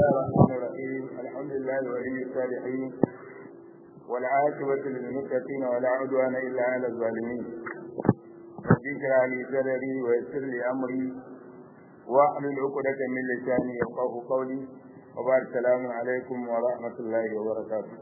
الرحمن الرحيم الحمد لله ولي الصالحين والعاقبة للمتقين ولا عدوان إلا على الظالمين رب اشرح لي صدري ويسر لي أمري واحلل عقدة من لساني يفقه قولي وبعد السلام عليكم ورحمة الله وبركاته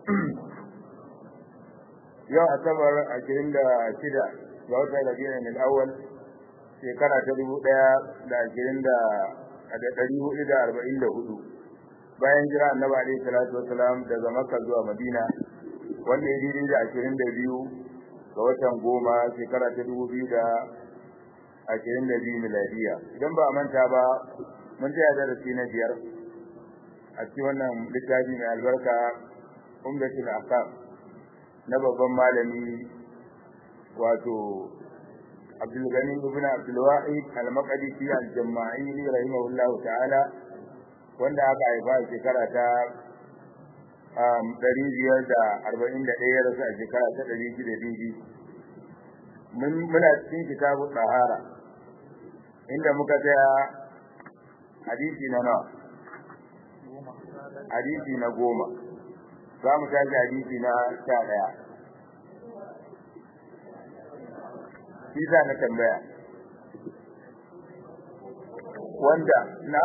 yau asabar ashirin da shida ga watan rabi'in al-awwal shekara ta dubu ɗaya da ashirin da da ɗari hudu da arba'in da hudu bayan jira annabi alaihi salatu wasalam daga makka zuwa madina wanda ya daidai da ashirin da biyu ga watan goma shekara ta dubu biyu da ashirin da biyu miladiya idan ba a manta ba mun tsaya darasi na biyar a cikin wannan littafi mai albarka umdatul ahkam na babban malami wato Abdul Gani ibn Abdul Wahid al-Maqdisi al-Jama'ili rahimahullahu ta'ala wanda aka haifa a shekara ta um 541 rasu a shekara ta 600 mun muna cikin kitabu tsahara inda muka tsaya hadisi na nawa hadisi na goma za mu tashi hadisi na sha ɗaya shi za na tambaya wanda na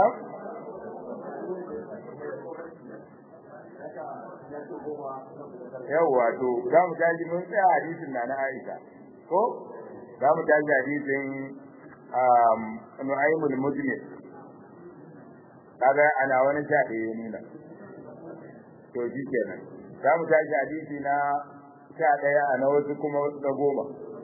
yawwa to za mu tashi mun tsaya hadisin na na Aisha ko za mu tashi hadisin Nu'aymul Mujmil kaga ana wani sha ɗaya nuna to shi kenan za mu tashi hadisi na sha ɗaya a na wasu kuma na goma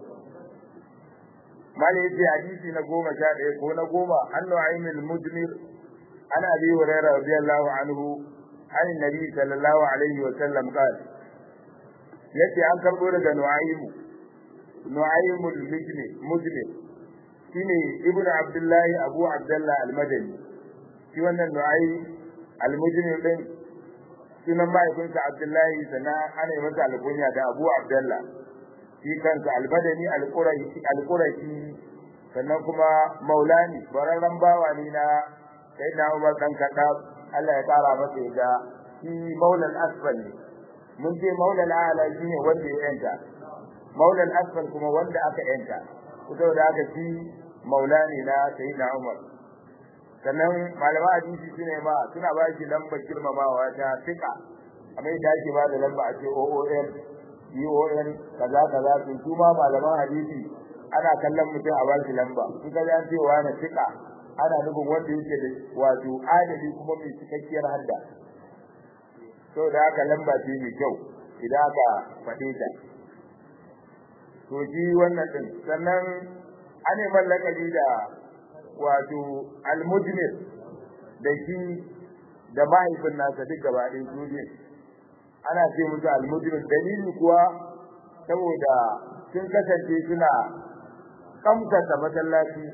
mali yace hadisi na goma sha ɗaya ko na goma an nu'aymil mujmir ana abi hurairah radiyallahu anhu an nabi sallallahu alaihi wa sallam qala yace an karbo daga nu'aymu nu'aymul mujmir mujmir shine ibnu abdullahi abu abdullah al-madani shi wannan nu'aym al-mujmir din sunan mahaifinsa Abdullahi sannan ana yi masa alkunya da Abu Abdullah shi kansa albadani alqurashi sannan kuma maulani bararran bawa ne na sayyidina Umar dan Khattab Allah ya kara masa yadda shi maulal asfal ne mun ce maulal ala shine wanda ya yanta maulal asfal kuma wanda aka yanta saboda haka shi maulani na sayyidina Umar sannan malama hadisi sune ma suna ba shi lambar girmamawa ta fika amma da ake ba da lamba a ce OON UON kaza kaza to su ma malaman hadisi ana kallon mutum a ba shi lamba in ka an ce wa na fika ana nufin wanda yake da wato adali kuma mai cikakkiyar hadda to da haka lamba ce mai kyau idan aka faɗe ta to ji wannan din sannan ane mallakali da wato almujmir da shi da mahaifin nasa duk gaba ɗaya su ne ana ce musu almujmir dalili kuwa saboda sun kasance suna kamkata masallaci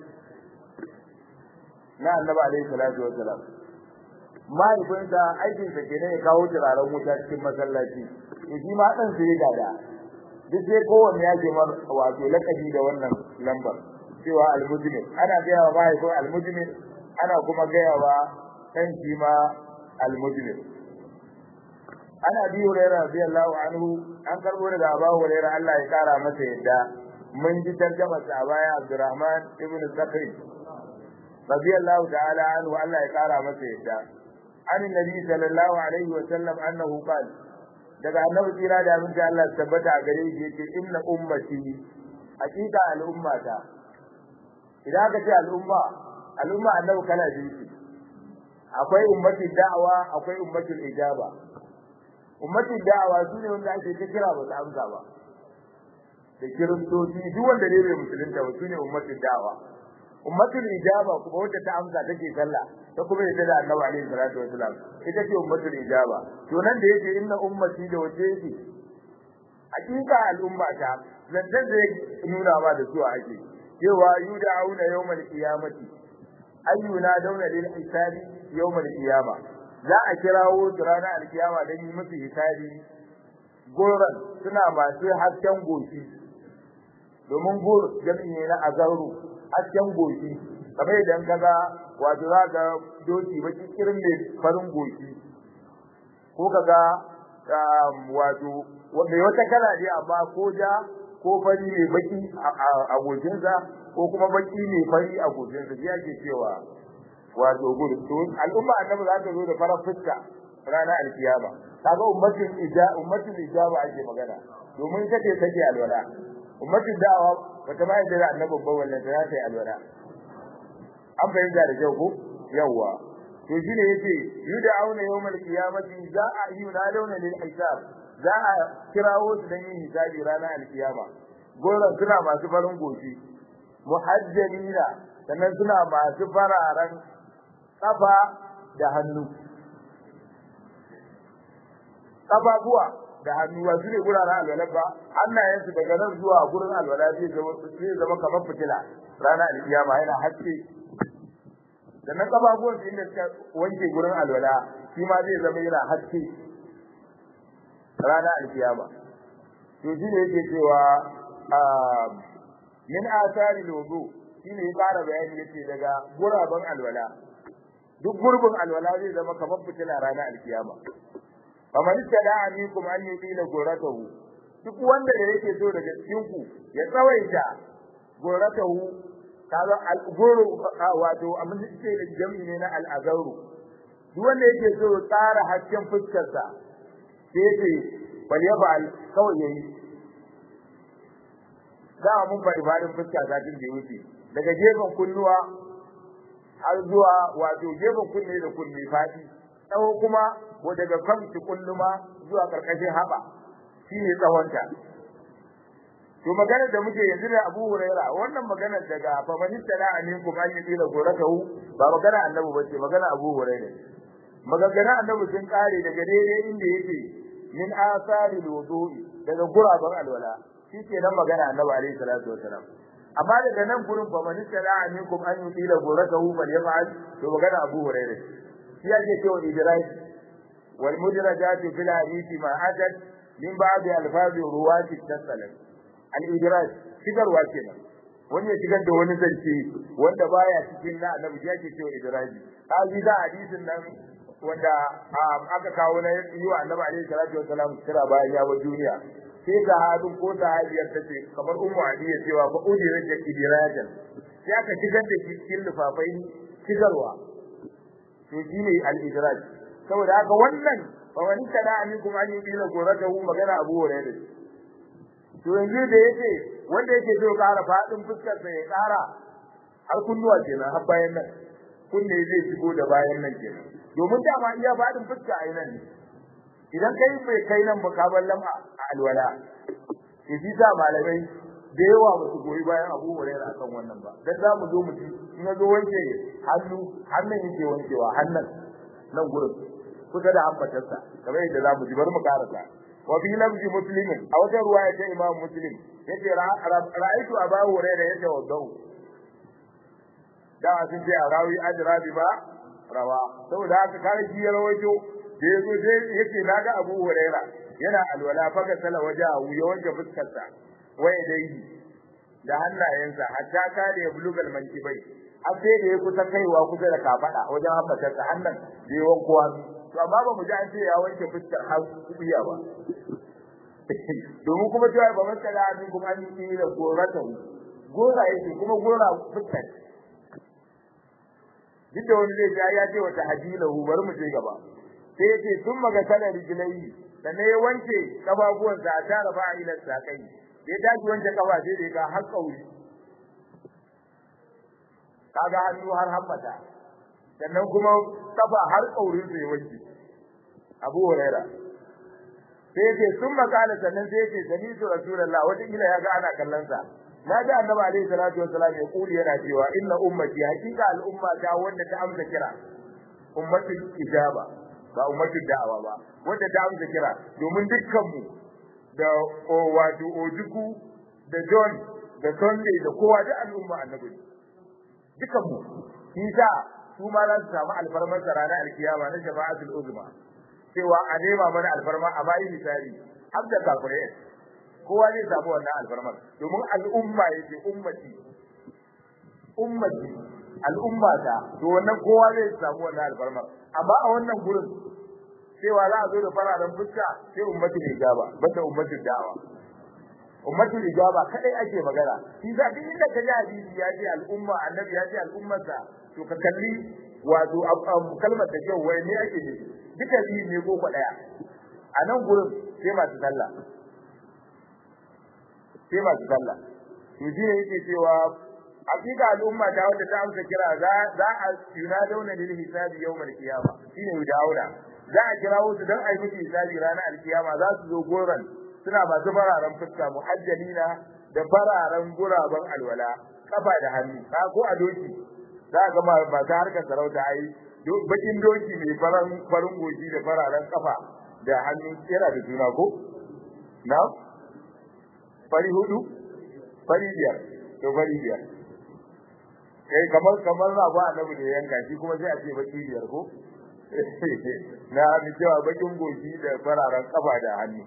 na annabi alaihi salatu wassalam mahaifinsa aikinsa kenan ya kawo turaren wuta cikin masallaci to shi ma ɗan sai gada duk sai kowanne ya ce mar wato lakabi da wannan lambar cewa almujmir ana gaya wa mahaifin almujmir ana kuma gaya wa kan shi ma almujmir ana bi hurairah radiyallahu anhu an karbo daga Abu Hurairah Allah ya kara masa yadda mun ji tarjumar sa baya Abdurrahman ibn Sakri radiyallahu ta'ala anhu Allah ya kara masa yadda an nabi sallallahu alaihi wa sallam annahu qala daga annabi tsira da aminci Allah tabbata a gare shi yace inna ummati hakika al'ummata idan aka ce al'umma al'umma annabi kala biyu akwai ummati da'awa akwai ummati ijaba ummati da'awa sune wanda ake ta kira ba su amsa ba da kiristoci duk wanda ne bai musulunta ba sune ummati da'awa ummati ijaba kuma wanda ta amsa take sallah ta kuma yadda da annabi alaihi salatu wasalam ita ce ummati ijaba to nan da yake inna ummati da wace yake hakika al'umma ta zanzan zai nuna ma da su ake cewa yud'auna yawmal qiyamati ayyuna dauna lil hisabi yawmal qiyama za a kirawo su ranar alkiyama don yi musu hisabi goran suna masu hasken goshi domin gur jami'i ne na azaru hasken goshi kamar idan kaga wato za ga doki baki irin ne farin goshi ko kaga wato mai wata kala ne amma ko ja ko fari ne baki a goshinsa ko kuma baki ne fari a goshinsa shi ake cewa wato gudu to al'umma annabi za ta zo da farar fuska ranar alkiyama kaga ummatin ija ummatin ijaba ake magana domin ita ce take alwala ummatin da'awa wata ma yadda annabi babban wannan ta ta alwala an fahimta da kyau ko yawwa to shine yace yud'auna yawmal qiyamati za a yunaduna lil hisab za a kirawo su dan yin hisabi ranar alkiyama goran suna masu farin goshi muhajjalina sannan suna masu fararen kafa da hannu kafafuwa da hannu ba su ne guraren alwala ba hannayensu daga nan zuwa gurin alwala zai zama zai zama kamar fitila ranar alkiyama yana haske sannan kafafuwan su inda suka wanke gurin alwala shi ma zai zama yana haske ranar alkiyama to shi ne yake cewa min asari logo shi ne ya fara bayani yace daga guraben alwala duk gurbin alwala zai zama kamar fitila ranar alkiyama kamar tada amikum an yudila goratahu duk wanda da yake so daga cikin ku ya tsawaita goratahu kaga al-guru wato abin da ce da jami'i ne na al-azaru duk wanda yake so tsara hasken fuskar sa sai yake bal yabal kawai yayi za mun faɗi faɗin fuska satin da wuce daga gefen kunnuwa har zuwa wato gefen kunne da kunne faɗi tsawo kuma ko daga kan kulluma zuwa karkashin haba shine tsawonta to maganar da muke yanzu da Abu Huraira wannan maganar daga famanista da aminku an yi dila goratahu ba magana annabi bace magana Abu Huraira magana annabi sun kare daga daidai inda yake min asari wudu'i daga guraban alwala shike nan magana annabi alaihi salatu wasalam amma daga nan gurin famanista da aminku an yi dila goratahu bal yaf'al to magana Abu Huraira shi yake cewa idraji والمدرجات في الحديث ما أتت من بعض ألفاظ رواة التسلم الإدراج shigarwa kenan wani ya shigar da wani zance wanda baya cikin na annabi ya ce cewa idraji kaji da hadisin nan wanda aka kawo na yi wa annabi alaihi salatu wasalam kira bayan ya bar duniya sai sahabin ko sahabiyar ta ce kamar ummu adiya cewa fa udira da idrajan sai aka shigar da shi cikin lufafai shigarwa to shine al-idraj saboda haka wannan fa wani kana amikum an yi bila goratahu magana Abu Hurairah to yanzu da yake wanda yake so ƙara fadin fuskar sa ya ƙara har kunnuwa kenan har bayan nan kunne zai shigo da bayan nan kenan domin dama iya fadin fuska a nan ne idan kai bai kai nan ba ka ballan a alwala to shi sa malamai da yawa ba su goyi bayan Abu Hurairah akan wannan ba dan za mu zo mu ci in zo wanke hannu hannun yake wankewa hannun nan gurin kusa da ambatarsa kamar yadda zamu ji bari mu karasa wa fi lafzi muslimin a wata ruwaya ta imam muslim yace ra'aytu aba hurairah yatawaddau da sun ce a rawi ajrabi ba rawa saboda haka kare shi ya rawaito da yazo sai yace naga abu hurairah yana alwala faga sala wajahu ya wanke fuskarsa waye dai da hannayensa hatta ka da ya bulugal mankibai har sai da ya kusa kaiwa kusa da kafada wajen hambatarsa hannan da ya wanko hannu to amma ba mu ji an ce ya wanke fuskar har kubiya ba domin kuma cewa ba masa da abin kuma an yi da gorata gora yake kuma gora fuskar duk da wani zai ya ce wata hadilahu bari mu je gaba sai yace sun maga sanar rijilai sannan ya wanke kafafuwansa a tara ba ila sakai ya tashi wanke kafa sai da ya har kauri kaga hannu har hammata sannan kuma kafa har kaurin sai wanke Abu Huraira sai yace sun makala sannan sai yace sani su Rasulullah wata kila ya ga ana kallon sa na ji Annabi alaihi salatu wasallam ya kuli yana cewa inna ummati hakika al'umma ta wanda ta amsa kira ummatul ijaba ba ummatul da'awa ba wanda ta amsa kira domin dukkan mu da wato ojuku da John da Sunday da kowa da al'umma annabi dukan mu kisa su ma za su samu alfarmar ranar alkiyama na jama'atul uzma cewa a nema mana alfarma a bayi misali har da kafirai kowa zai samu wannan alfarmar domin al'umma yake ummati ummati al'umma ta to wannan kowa zai samu wannan alfarma amma a wannan gurin cewa za a zo da fararen fuska sai ummatul ijaba banda ummatul da'awa ummatul ijaba kadai ake magana shi za duk inda ka ji hadisi ya ce al'umma annabi ya ce al'ummarsa to ka kalli wato kalmar da kyau wai ne ake ne duka biyu ne ko kwa daya a nan gurin sai masu sallah sai masu sallah to shi ne yake cewa hakika al'umma ta wanda ta amsa kira za za a yuna dauna lil hisabi yawmal qiyama shine dauna za a kira su dan a yi miki hisabi ranar alkiyama za su zo goran suna masu fararen fuska muhajjalina da fararen guraben alwala kafa da hannu ka ko a doki za ga ba ta harkar sarauta ai bakin doki mai faran farin goji da fararen kafa da hannu yana da juna ko na fari hudu fari biyar to fari biyar kai kamar kamar na ba annabi da yanka shi kuma sai a ce baki biyar ko na mi cewa bakin goji da fararen kafa da hannu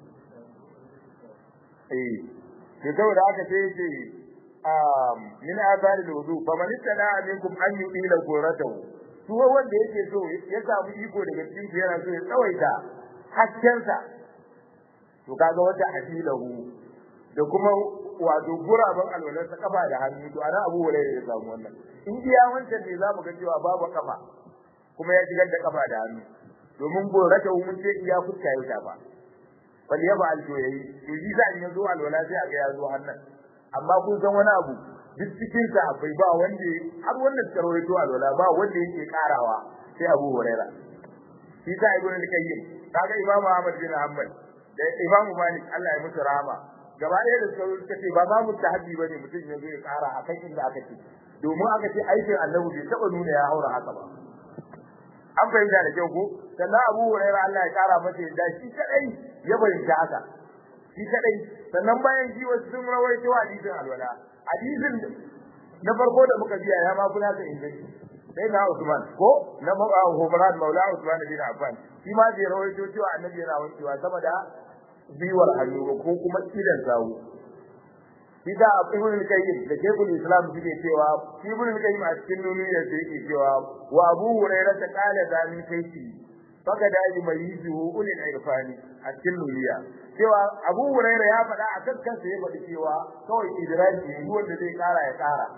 eh to saboda haka sai yace um min azari wudu fa man tada minkum an yudila goratahu to wanda yake so ya samu iko daga cikin ku yana so ya tsawaita haskensa to kaga wata hadilahu da kuma wato guraben alwalar ta kafa da hannu to ana abu wala ya samu wannan in iya wancan ne za mu ga cewa babu kafa kuma ya shigar da kafa da hannu domin gorata mun ce iya fuska ya shafa bal ya ba alto yayi to shi za in yazo alwala sai aga ya zo hannan amma kun san wani abu duk cikin sa akwai ba wanda har wanda suka rawaito alwala ba wanda yake karawa sai Abu Huraira shi sa Ibn al-Qayyim kaga Imam Ahmad bin Hanbal da Imam Malik Allah ya musu rahama gaba ɗaya da suka suka ce ba za mu tahaddi bane mutum ya zo ya kara a kan inda aka ce domin aka ce aikin annabi bai taba nuna ya haura haka ba an fahimta da kyau ko sannan Abu Hurairah Allah ya kara masa yadda shi kadai ya bayyana haka shi kadai sannan bayan shi wasu sun rawaito hadisin alwala hadisin na farko da muka biya ya ma kuna ta inganci sai na Usman ko na Humran Maula Usman bin Affan shi ma bai rawaito cewa annabi yana wankewa sama da biwar hannu ko kuma idan sawu Ida Ibn al-Qayyim da Sheikhul Islam suke cewa Ibn al-Qayyim a cikin nuniyar da yake cewa wa Abu Hurairah ta kala da min kaifi faka da yi mai yuzu ulil irfani a cikin nuniya cewa Abu Hurairah ya faɗa a kan kansa ya faɗi cewa kawai idraji ne wanda zai kara ya kara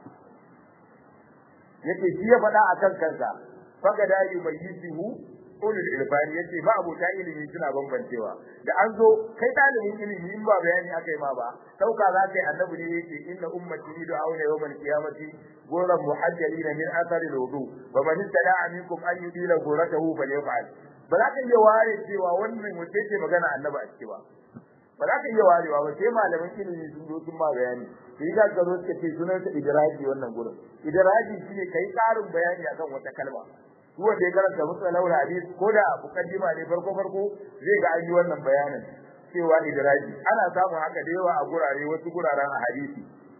yake shi ya faɗa a kan kansa faka da yi mai yuzu ulul ilfani yace ba abota ilimi suna bambancewa da an zo kai dalibin ilimi in ba bayani aka yi ma ba dauka za kai annabi ne yake inna ummati yud'auna yawmal qiyamati ghurran muhajjalina min athari alwudu wa man istada'a minkum an yudila ghurratahu falyaf'al ba za ka iya ware cewa wannan wace ce magana annabi a ciki ba ba za ka iya warewa ba sai malaman ilimi sun zo sun ma bayani sai ga ka zo suka ce sunan sa idraji wannan gurin idraji shine kai karin bayani akan wata kalma duk wanda ya karanta musallahu hadis ko da mukaddima ne farko farko zai ga an yi wannan bayanin cewa idraji ana samun haka da yawa a gurare wasu guraren a hadisi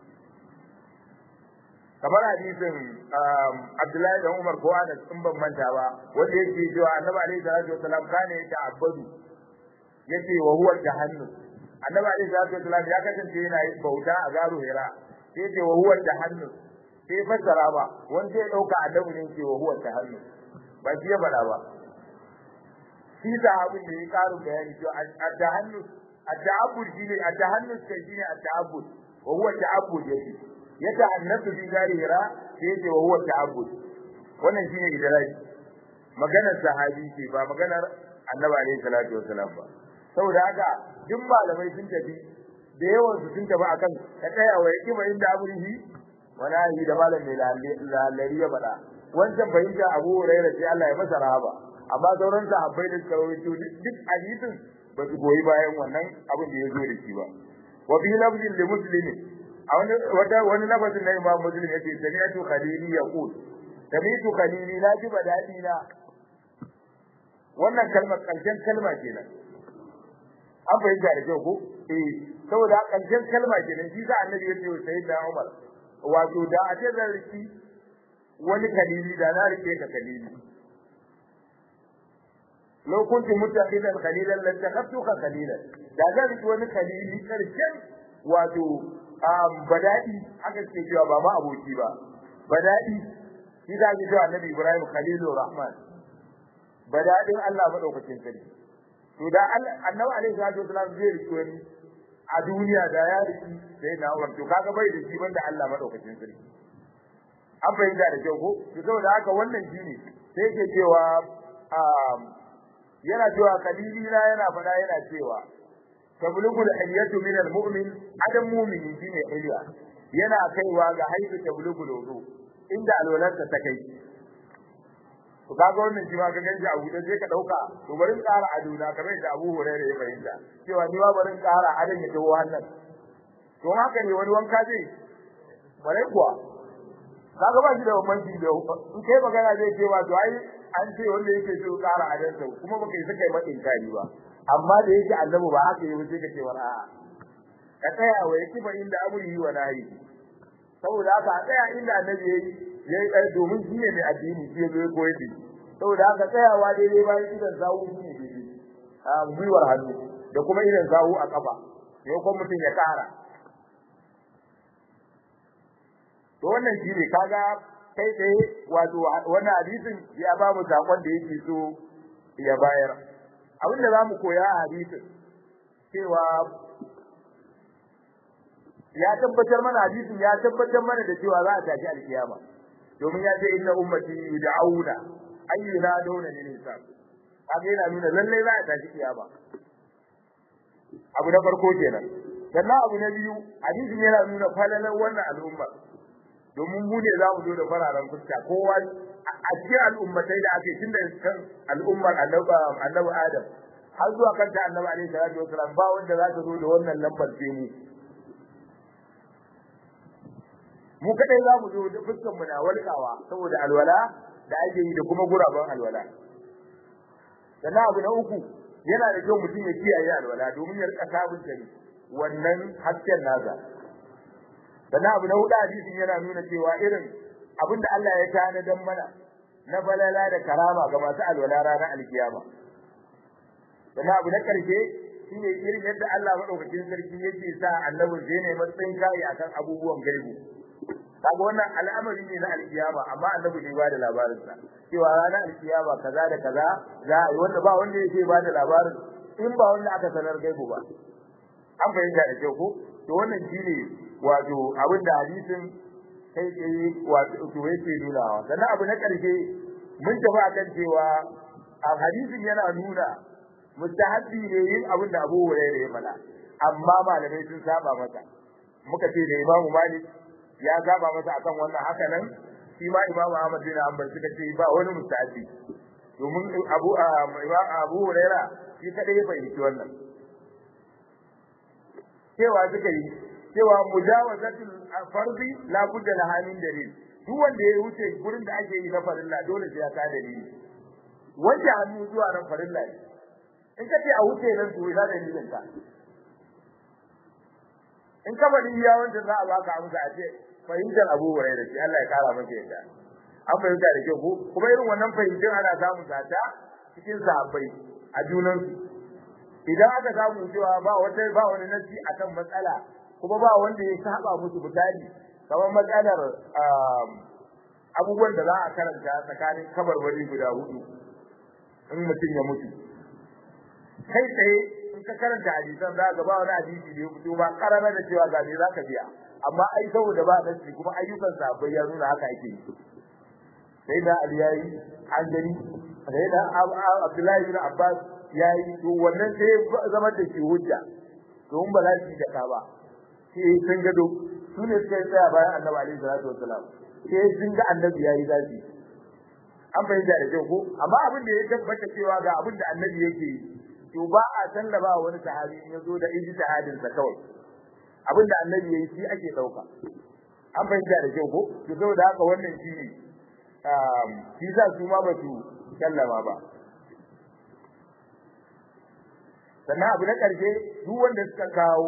kamar hadisin Abdullahi da Umar ko Anas in ban manta ba wanda yake cewa Annabi alaihi salatu wasalam kana yata abadu yace wa huwa jahannam Annabi alaihi salatu wasalam ya kasance yana yin bauta a garu Hira yace wa huwa jahannam sai fassara ba wanda ya dauka Annabi ne ce wa huwa jahannam ba shi ya faɗa ba shi da abin da ya karu bayani to at-tahannus at-ta'abbud shine at-tahannus kai shine at-ta'abbud wa huwa ta'abbud yake ya ta'annasu fi zalira sai yake wa huwa ta'abbud wannan shine idraj maganar sahabi ce ba maganar annabi alaihi salatu wasalam ba saboda haka duk malamai sun tafi da yawan su sun tafi akan ka tsaya wa yaki bayin da abrihi wala yi da malam mai lalari ya faɗa wancan fahimta Abu Hurairah sai Allah ya masa rahaba amma sauran sahabbai da suka rawaito duk hadisin ba su goyi bayan wannan abin da ya zo da shi ba wa bi lafzin li muslimin a wani wata wani lafazin na Imam Muslim yake sami'tu khalili yaqul sami'tu khalili la ji badadi na wannan kalmar karshen kalma kenan an fahimta da kyau ko eh saboda karshen kalma kenan shi sa annabi ya ce wa sayyidina Umar wato da a ce zan riki wani kalili da na rike ka kalili law kunti mutaqidan qalilan la takhaftuka qalilan da zan riki wani kalili karshen wato badadi aka ce cewa ba ma aboki ba badadi shi da ji cewa annabi Ibrahim Khalilur Rahman badadin Allah madaukakin sarki to da annabi alaihi salatu wasallam zai riko ni a duniya da ya riki sai na Umar to kaga bai da shi banda Allah madaukakin sarki an fahimta da kyau ko to saboda haka wannan shine sai yake cewa yana cewa kalilina yana fada yana cewa tablugul hilyatu min almu'min adam mu'mini shine hilya yana kaiwa ga haifu tablugul wudu inda alwalarsa ta kai to kaga wannan shi ma ka ganje abu da sai ka dauka to bari in ƙara aduna kamar yadda Abu Hurairah ya fahimta cewa ni ma bari in ƙara adan ya tawo hannan to haka ne wani wanka zai bare kuwa kaga ba shi da bambanci da in kai magana zai ce ba to ai an ce wanda yake so ƙara adansa kuma baka yi saka mai inkari ba amma da yake annabi ba haka yi sai ka ce wala ka tsaya wa yake ba inda abu yi wa nayi saboda haka a tsaya inda annabi yayi yayi kai domin shi ne mai addini shi ya zo ya koyar da saboda haka tsayawa daidai bayan idan zawu shi ne daidai a gwiwar hannu da kuma idan zawu a kafa yau kuma mutum ya kara to wannan shi ne kaga kai tsaye wato wannan hadisin ya ba mu sakon da yake so ya bayar abin da zamu koya a hadisin cewa ya tabbatar mana hadisin ya tabbatar mana da cewa za a tafi alkiyama domin ya ce inna ummati yud'auna ayyuna dawna lil hisab kaga yana nuna lalle za a tafi kiyama abu na farko kenan sannan abu na biyu hadisin yana nuna falalar wannan al'umma domin mu ne za mu zo da fararen fuska kowa a cikin al'ummatai da ake tun da kan al'ummar annabi adam har zuwa kan ta annabi alaihi salatu wasalam ba wanda za ta zo da wannan lambar sai mu mu kadai za mu zo da fuskan mu na walƙawa saboda alwala da ake yi da kuma guraben alwala sannan abu na uku yana da kyau mutum ya kiyaye alwala domin ya rika sabunta wannan hasken nasa sannan abu na hudu hadisin yana nuna cewa irin abin da Allah ya tana dan mana na balala da karama ga masu alwala ranar alkiyama sannan abu na karshe shine irin yadda Allah madaukakin sarki yake sa annabi zai ne matsayin kai akan abubuwan gaibu kaga wannan al'amari ne na alkiyama amma annabi ne ba da labarin sa cewa ranar alkiyama kaza da kaza za a yi wanda ba wanda yake ba da labarin in ba wanda aka sanar gaibu ba an fahimta da kyau ko to wannan shine wato abin da hadisin kai tsaye wato to yake nunawa sannan abu na ƙarshe mun tafi akan cewa a hadisin yana nuna mustahabbi ne yin abin da Abu Hurairah ya faɗa amma malamai sun saba masa muka ce da Imam Malik ya saba masa akan wannan haka nan shi ma Imam Ahmad bin Hanbal suka ce ba wani mustahabbi domin Abu Abu Hurairah shi kadai ya fahimci wannan cewa suka yi cewa mujawazatul farzi la budda laha min dalil duk wanda ya wuce gurin da ake yi na farilla dole sai ya ka dalili wanda hannu zuwa ran farilla ne in ka ce a wuce nan to ina dalilin ka in ka bari iya wanda za a baka amsa a ce fahimtar Abu Hurairah shi Allah ya kara masa yadda an fahimta da kyau ko kuma irin wannan fahimtar ana samun sata cikin sahabbai a junansu idan aka samu cewa ba wata ba wani nasi akan matsala kuma ba wanda ya saba musu misali kamar matsalar abubuwan da za a karanta tsakanin kabarbari guda hudu in mutum ya mutu kai tsaye in ka karanta hadisan za ka ba wani hadisi da ya fito ba karara da cewa ga me za ka biya amma ai saboda ba nasi kuma ayyukan sahabbai ya nuna haka ake yi sai da Ali yayi an gani sai da Abdullahi bin Abbas yayi to wannan sai zama da shi hujja to mun ba za su da ka ba sai sun gado su ne suka tsaya bayan Annabi alaihi salatu wassalam sai sun ga Annabi yayi zafi an fahimta da kyau ko amma abin da ya tabbata cewa ga abin da Annabi yake yi to ba a sallaba wani sahabi in yazo da ijtihadin sa kawai abin da Annabi yayi shi ake dauka an fahimta da kyau ko to saboda haka wannan shi ne shi za su ma ba su sallama ba sannan abu na ƙarshe duk wanda suka kawo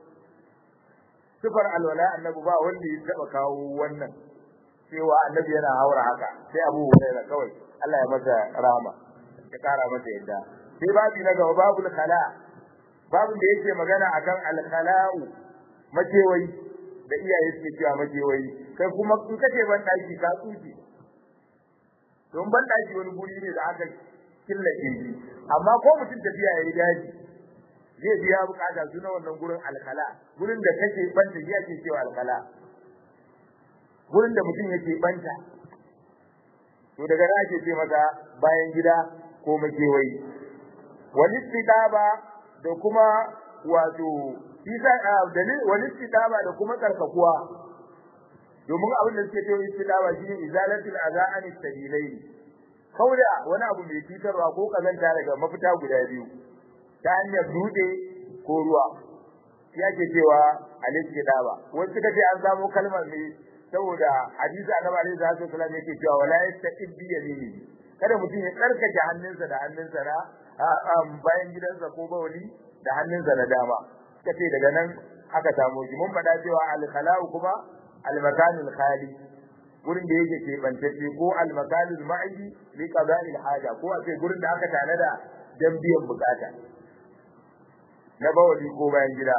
sifar alwala annabi ba wanda ya taba kawo wannan cewa annabi yana haura haka sai abu hurairah kawai Allah ya masa rahama ya kara masa yadda sai babu na gaba babul khala babun da yake magana akan al khala'u makewayi da iyaye suke cewa makewayi kai kuma in kace ban daki ka tsuke don ban daki wani guri ne da aka killace shi amma ko mutum tafiya yayi daji zai biya bukata su na wannan gurin alkala gurin da kake banta ya ce cewa alkala gurin da mutum yake banta to daga nan ake ce masa bayan gida ko makewayi wal istitaba da kuma wato isa dalil wal istitaba da kuma karkakuwa domin abin da suke cewa istitaba shine izalatul azaan istabilaini kauda wani abu mai cutarwa ko kazanta daga mafita guda biyu ta hanyar dutse ko ruwa ya ke cewa al-istitaba wasu suka ce an samu kalmar ne saboda hadisi annabi alaihi salatu wasallam yake cewa wala yastaqib bi yamini kada mutum ya tsarkake hannunsa da hannunsa na bayan gidansa ko bawali da hannunsa na dama kace daga nan aka samu shi mun faɗa cewa al-khala'u kuma al-makanul khali gurin da yake ke bantacce ko al-makanul ma'idi li qada'il haja ko a ce gurin da aka tanada dan biyan bukata na bawali ko bayan gida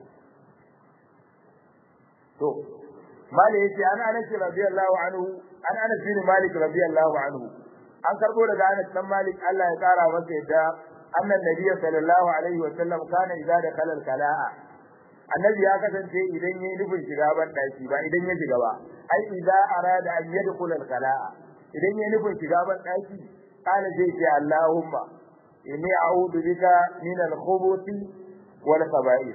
to mali yace ana anas radiyallahu anhu an anas bin malik radiyallahu anhu an karbo daga anas dan malik Allah ya kara masa yadda annan nabiy sallallahu alaihi wa sallam kana idza dakhala al-kala'a annabi ya kasance idan yayi nufin shiga ban daki ba idan ya shiga ba ai idza arada an yadkhula al-kala'a idan yayi nufin shiga ban daki kana zai ce Allahumma inni a'udhu bika min al-khubuthi wal khaba'ith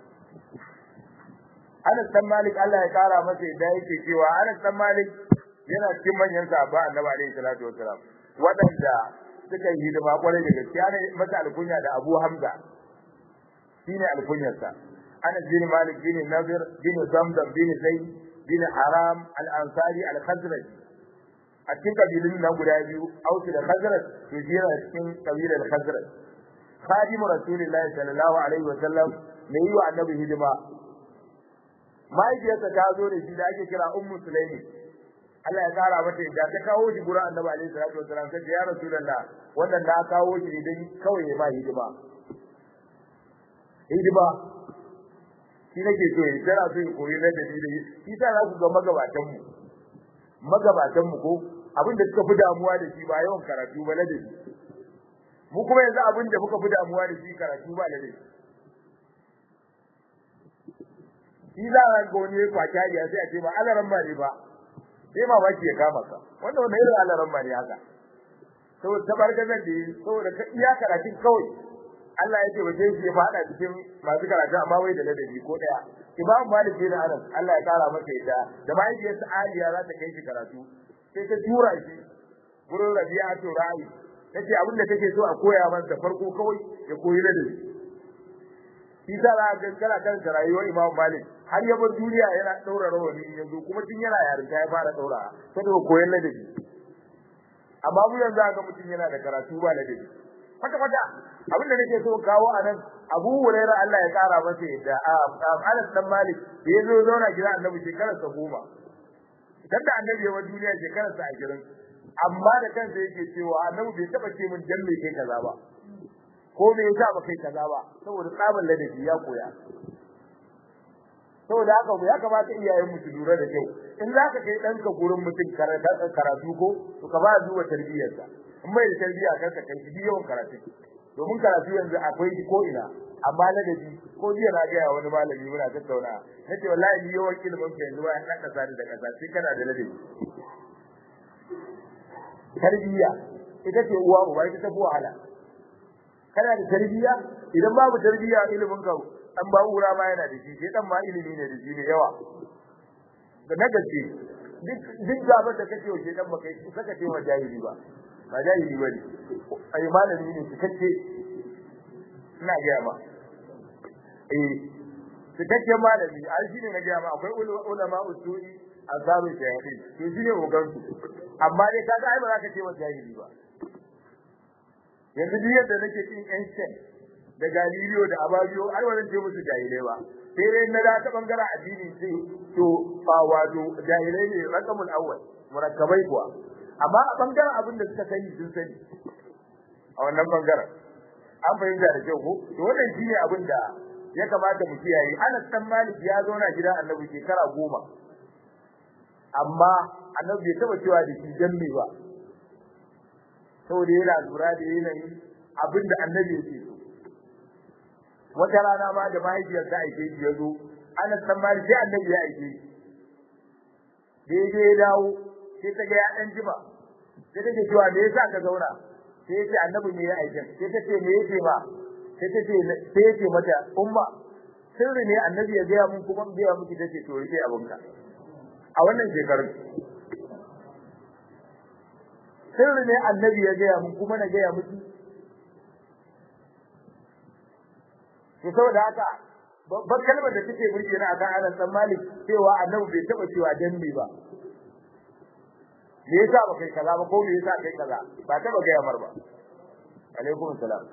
Anas dan Malik Allah ya kara masa yadda yake cewa Anas dan Malik yana cikin manyan sahaba Annabi alaihi salatu wasalam wadanda suka yi hidima kwarai da gaskiya ne masa alkunya da Abu Hamza shine alkunyarsa Anas bin Malik bin Nadir bin Zamzam bin Zayd bin Haram al-Ansari al-Khazraj a cikin kabilun nan guda biyu Aus da Khazraj to shi yana cikin kabilar Khazraj Khadimu Rasulullahi sallallahu alaihi wasallam ne yi wa Annabi hidima mahaifiyarsa ta zo da shi da ake kira ummu sulaimi Allah ya kara mata da ta kawo shi gurin annabi alaihi salatu wasallam sai ya rasulullah wannan da kawo shi dan kawai ya ma hidima hidima shi nake so yi tana so yi koyi na dalili shi sa za ku ga magabatan mu magabatan mu ko abin da suka fi damuwa da shi ba yawan karatu ba ladabi mu kuma yanzu abin da muka fi damuwa da shi karatu ba ladabi shi za a ga wani kwaki hariya sai a ce ba alaran ba ne ba sai ma baki ya kama ka wanda wanda irin alaran ba ne haka saboda tabargazar da yi saboda ka iya karatun kawai Allah ya ce ba sai shi ya fada cikin masu karatu amma wai da ladabi ko daya Imam Malik bin Anas Allah ya kara masa yadda da mahaifiyarsa Aliya za ta kai shi karatu sai ta tura shi gurin Rabi'atu Ra'i tace abin da take so a koya masa farko kawai ya koyi ladabi shi sa za ga kana kan rayuwar Imam Malik har ya bar duniya yana daura rawani yanzu kuma tun yana yarinta ya fara daura saboda koyon ladabi amma mu yanzu ga mutum yana da karatu ba ladabi kwata kwata abin da nake so kawo a nan Abu Hurairah Allah ya kara masa yadda Anas dan Malik da ya zo zauna gida Annabi shekarar sa goma dan da Annabi ya bar duniya shekarar sa 20 amma da kansa yake cewa Annabi bai taba ce min dan me kai kaza ba ko me yasa ba kai kaza ba saboda tsaban ladabi ya koya saboda haka ya kamata iyayen mu su lura da kyau in za ka kai ɗanka gurin mutum karatu ko to ka ba zuwa tarbiyyarsa in bai da tarbiyya kar ka kai shi yawan karatu domin karatu yanzu akwai shi ko ina amma ladabi ko jiya na ga wani malami muna tattauna nace wallahi ni yawan ilimin ka yanzu ya dan kasa da kasa sai kana da ladabi tarbiyya ita ce uwa uba ita ta fi wahala kana da tarbiyya idan babu tarbiyya ilimin ka dan ba ura ma yana da shi sai dan ma ilimi ne da shi ne yawa da na gaske duk duk gaban da kake wace dan baka yi saka ce wa jahili ba ba jahili bane ai malami ne cikakke ina ga ma eh cikakken malami ai shine na ga ma akwai ulama usuli azabu jahili to shine ogan su amma dai kaga ai ba za ka ce wa jahili ba yanzu duk yadda nake cin ancient da Galileo da Ababiyo har wannan ce musu jahilai ba sai dai na da ta bangaren addini sai to ba wato jahilai ne rakamul awwal murakkabai kuwa amma a bangaren abin da suka sani sun sani a wannan bangaren an fahimta da kyau ko to wannan shine abin da ya kamata mu kiyaye Anas dan Malik ya zauna gida Annabi shekara goma amma annabi bai taba cewa da shi dan me ba saboda yana lura da yanayin abin da annabi yake so wata rana ma da mahaifiyar ta aike shi ya zo ana tsammani sai annabi ya aike shi daidai ya dawo sai ta ga ya dan jima sai take cewa me yasa ka zauna sai yace annabi ne ya aike sai ta ce me yake ba sai ta ce sai yace mata umma sirri ne annabi ya ga mun kuma ga miki tace to rike abinka a wannan shekarun sirri ne annabi ya ga mun kuma na ga miki to saboda haka babbar kalmar da take burge na akan Anas dan Malik cewa annabi bai taba cewa danne ba me yasa ba kai kaza ba ko me yasa kai kaza ba taba ga yamar ba alaikum salam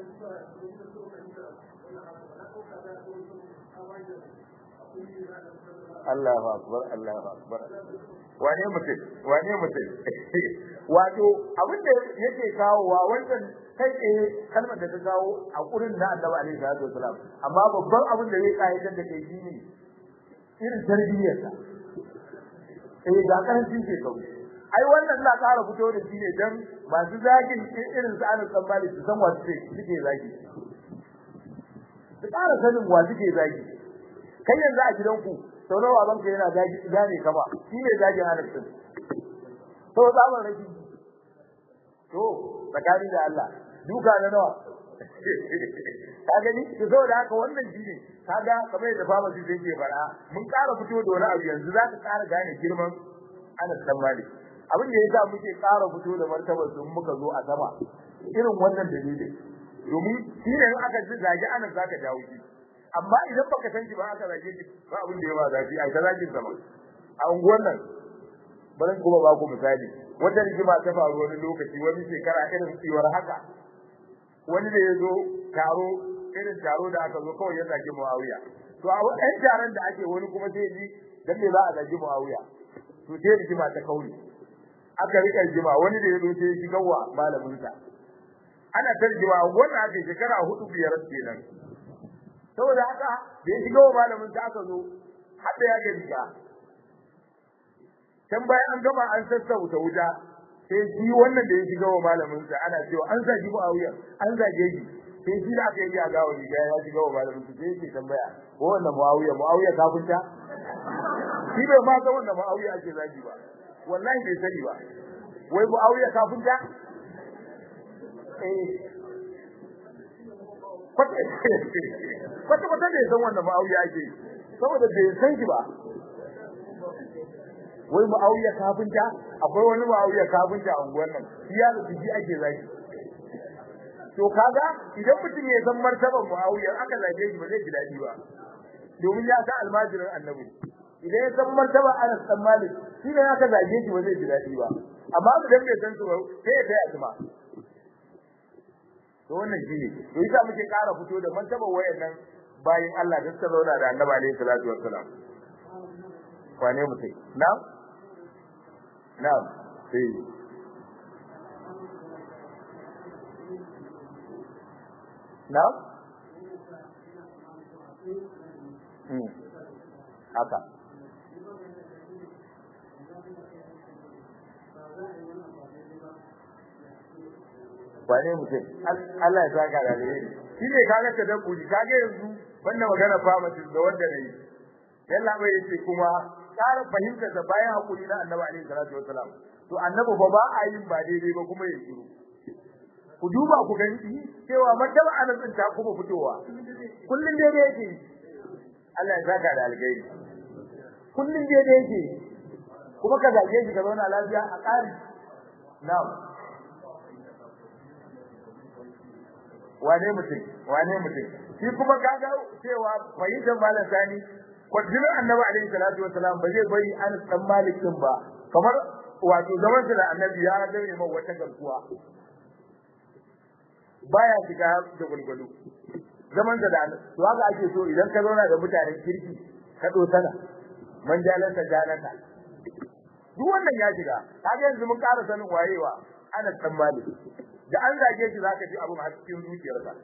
Allahu akbar Allahu akbar wane mutum wane mutum wato abin da yake kawowa wannan kai tsaye kalmar da ta kawo a kurin na Annabi alaihi salatu wasalam amma babban abin da zai kayyade da kai shine irin tarbiyyar sa eh ga karancin ke kawo ai wannan na ƙara fito da shi ne dan masu zagin irin su Anas bin Malik su san wasu suke zagi su ƙara sanin wa suke zagi kai yanzu a gidanku sau nawa banka yana zagi zane ka ba shi ne zagin Anas din to zaman raki to tsakani da Allah duka na nawa ka gani to saboda haka wannan shine kaga kamar yadda fama shi yake fara mun ƙara fito da wani abu yanzu zaka ƙara gane girman Anas dan Malik abin da yasa muke ƙara fito da martabar su muka zo a sama irin wannan dalilin domin shi ne in aka ji zagi Anas zaka dawo shi amma idan baka san shi ba aka zage shi ba abin da ya ba zafi ai ta zagin sama a unguwar nan bari kuma ba ku misali wata rigima ta faru wani lokaci wani shekara irin tsiwar haka wani da ya zo taro irin taro da aka zo kawai ya zagi Muawiya to a wannan taron da ake wani kuma sai ji dan me za a zagi Muawiya to sai rigima ta kauri aka rika rigima wani da ya zo sai ya shiga wa malamin sa ana tarjima wannan ake shekara hudu biyar kenan saboda haka da ya shiga wa malamin sa aka zo har da ya ga riga can bayan an gama an sassauta wuta sai shi wannan da ya shiga wa malamin sa ana cewa an zagi Muawiya an zage shi sai shi da aka yi a gawa riga ya shiga wa malamin sa sai yake tambaya ko wannan Muawiya Muawiya kafinta shi bai ma ga wannan Muawiya ake zagi ba wallahi bai sani ba wai Muawiya kafinta eh kwata kwata bai san wannan Muawiya ake saboda bai san shi ba wai Muawiya kafinta akwai wani Muawiya kafinta a unguwar nan shi ya rubuci shi ake zaki to kaga idan mutum ya san martaban Muawiya aka zage shi ba zai ji dadi ba domin ya san almajirin annabi idan ya san martaban Anas dan Malik shi ne aka zage shi ba zai ji dadi ba amma idan bai san su ba sai ya taya su ma to wannan shi ne to yasa muke ƙara fito da martaban wayannan bayin Allah da suka zauna da Annabi alaihi salatu wassalam wane mutum na'am na'am sai na'am hmm haka wane mutum Allah ya saka da alheri shi ne kaga ta da kuli kaga yanzu wannan magana pharmacist da wanda nayi yalla bai yace kuma ƙara fahimtar da bayan hakuri na Annabi alaihi salatu wasalam to Annabi ba ba a yin ba daidai ba kuma ya shiru ku duba ku gani cewa martaba anan din ta kuma fitowa kullun daidai yake Allah ya saka da alheri kullun daidai yake kuma ka zage shi ka zauna lafiya a ƙari na'am wane mutum wane mutum shi kuma kaga cewa fahimtar malam sani kwaddinin annabi alaihi salatu wasalam ba zai bari an dan malik din ba kamar wato zaman sa da annabi ya dare mai wata garkuwa baya shiga da gulgulu zaman sa da to haka ake so idan ka zauna da mutanen kirki ka sana man jalanta jalanta duk wannan ya shiga kaga yanzu mun ƙara sanin wayewa ana dan malik da an zage shi zaka ji abun a cikin zuciyarka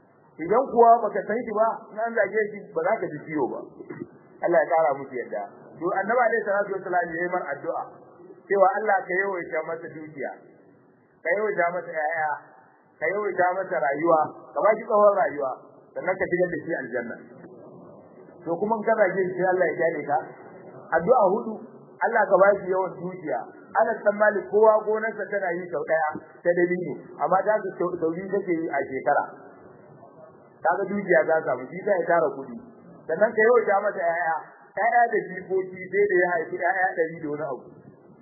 idan kuwa baka san shi ba in an zage shi ba za ka ji ciwo ba Allah ya kara musu yadda to annabi alaihi salatu wassalam yayi mar addu'a cewa Allah ka yawaita masa dukiya ka yawaita masa yaya ka yawaita masa rayuwa ka ba shi tsawon rayuwa sannan ka shigar da shi aljanna to kuma in ka zage shi Allah ya kyale ka addu'a hudu Allah ka ba shi yawan dukiya ana san mali kowa gonarsa tana yi sau daya ta dalili amma ta su sauri take yi a shekara kaga dukiya za samu shi ya tara kuɗi sannan ka yawaita masa yaya yaya da jikoki sai da ya haifi yaya ɗari da wani abu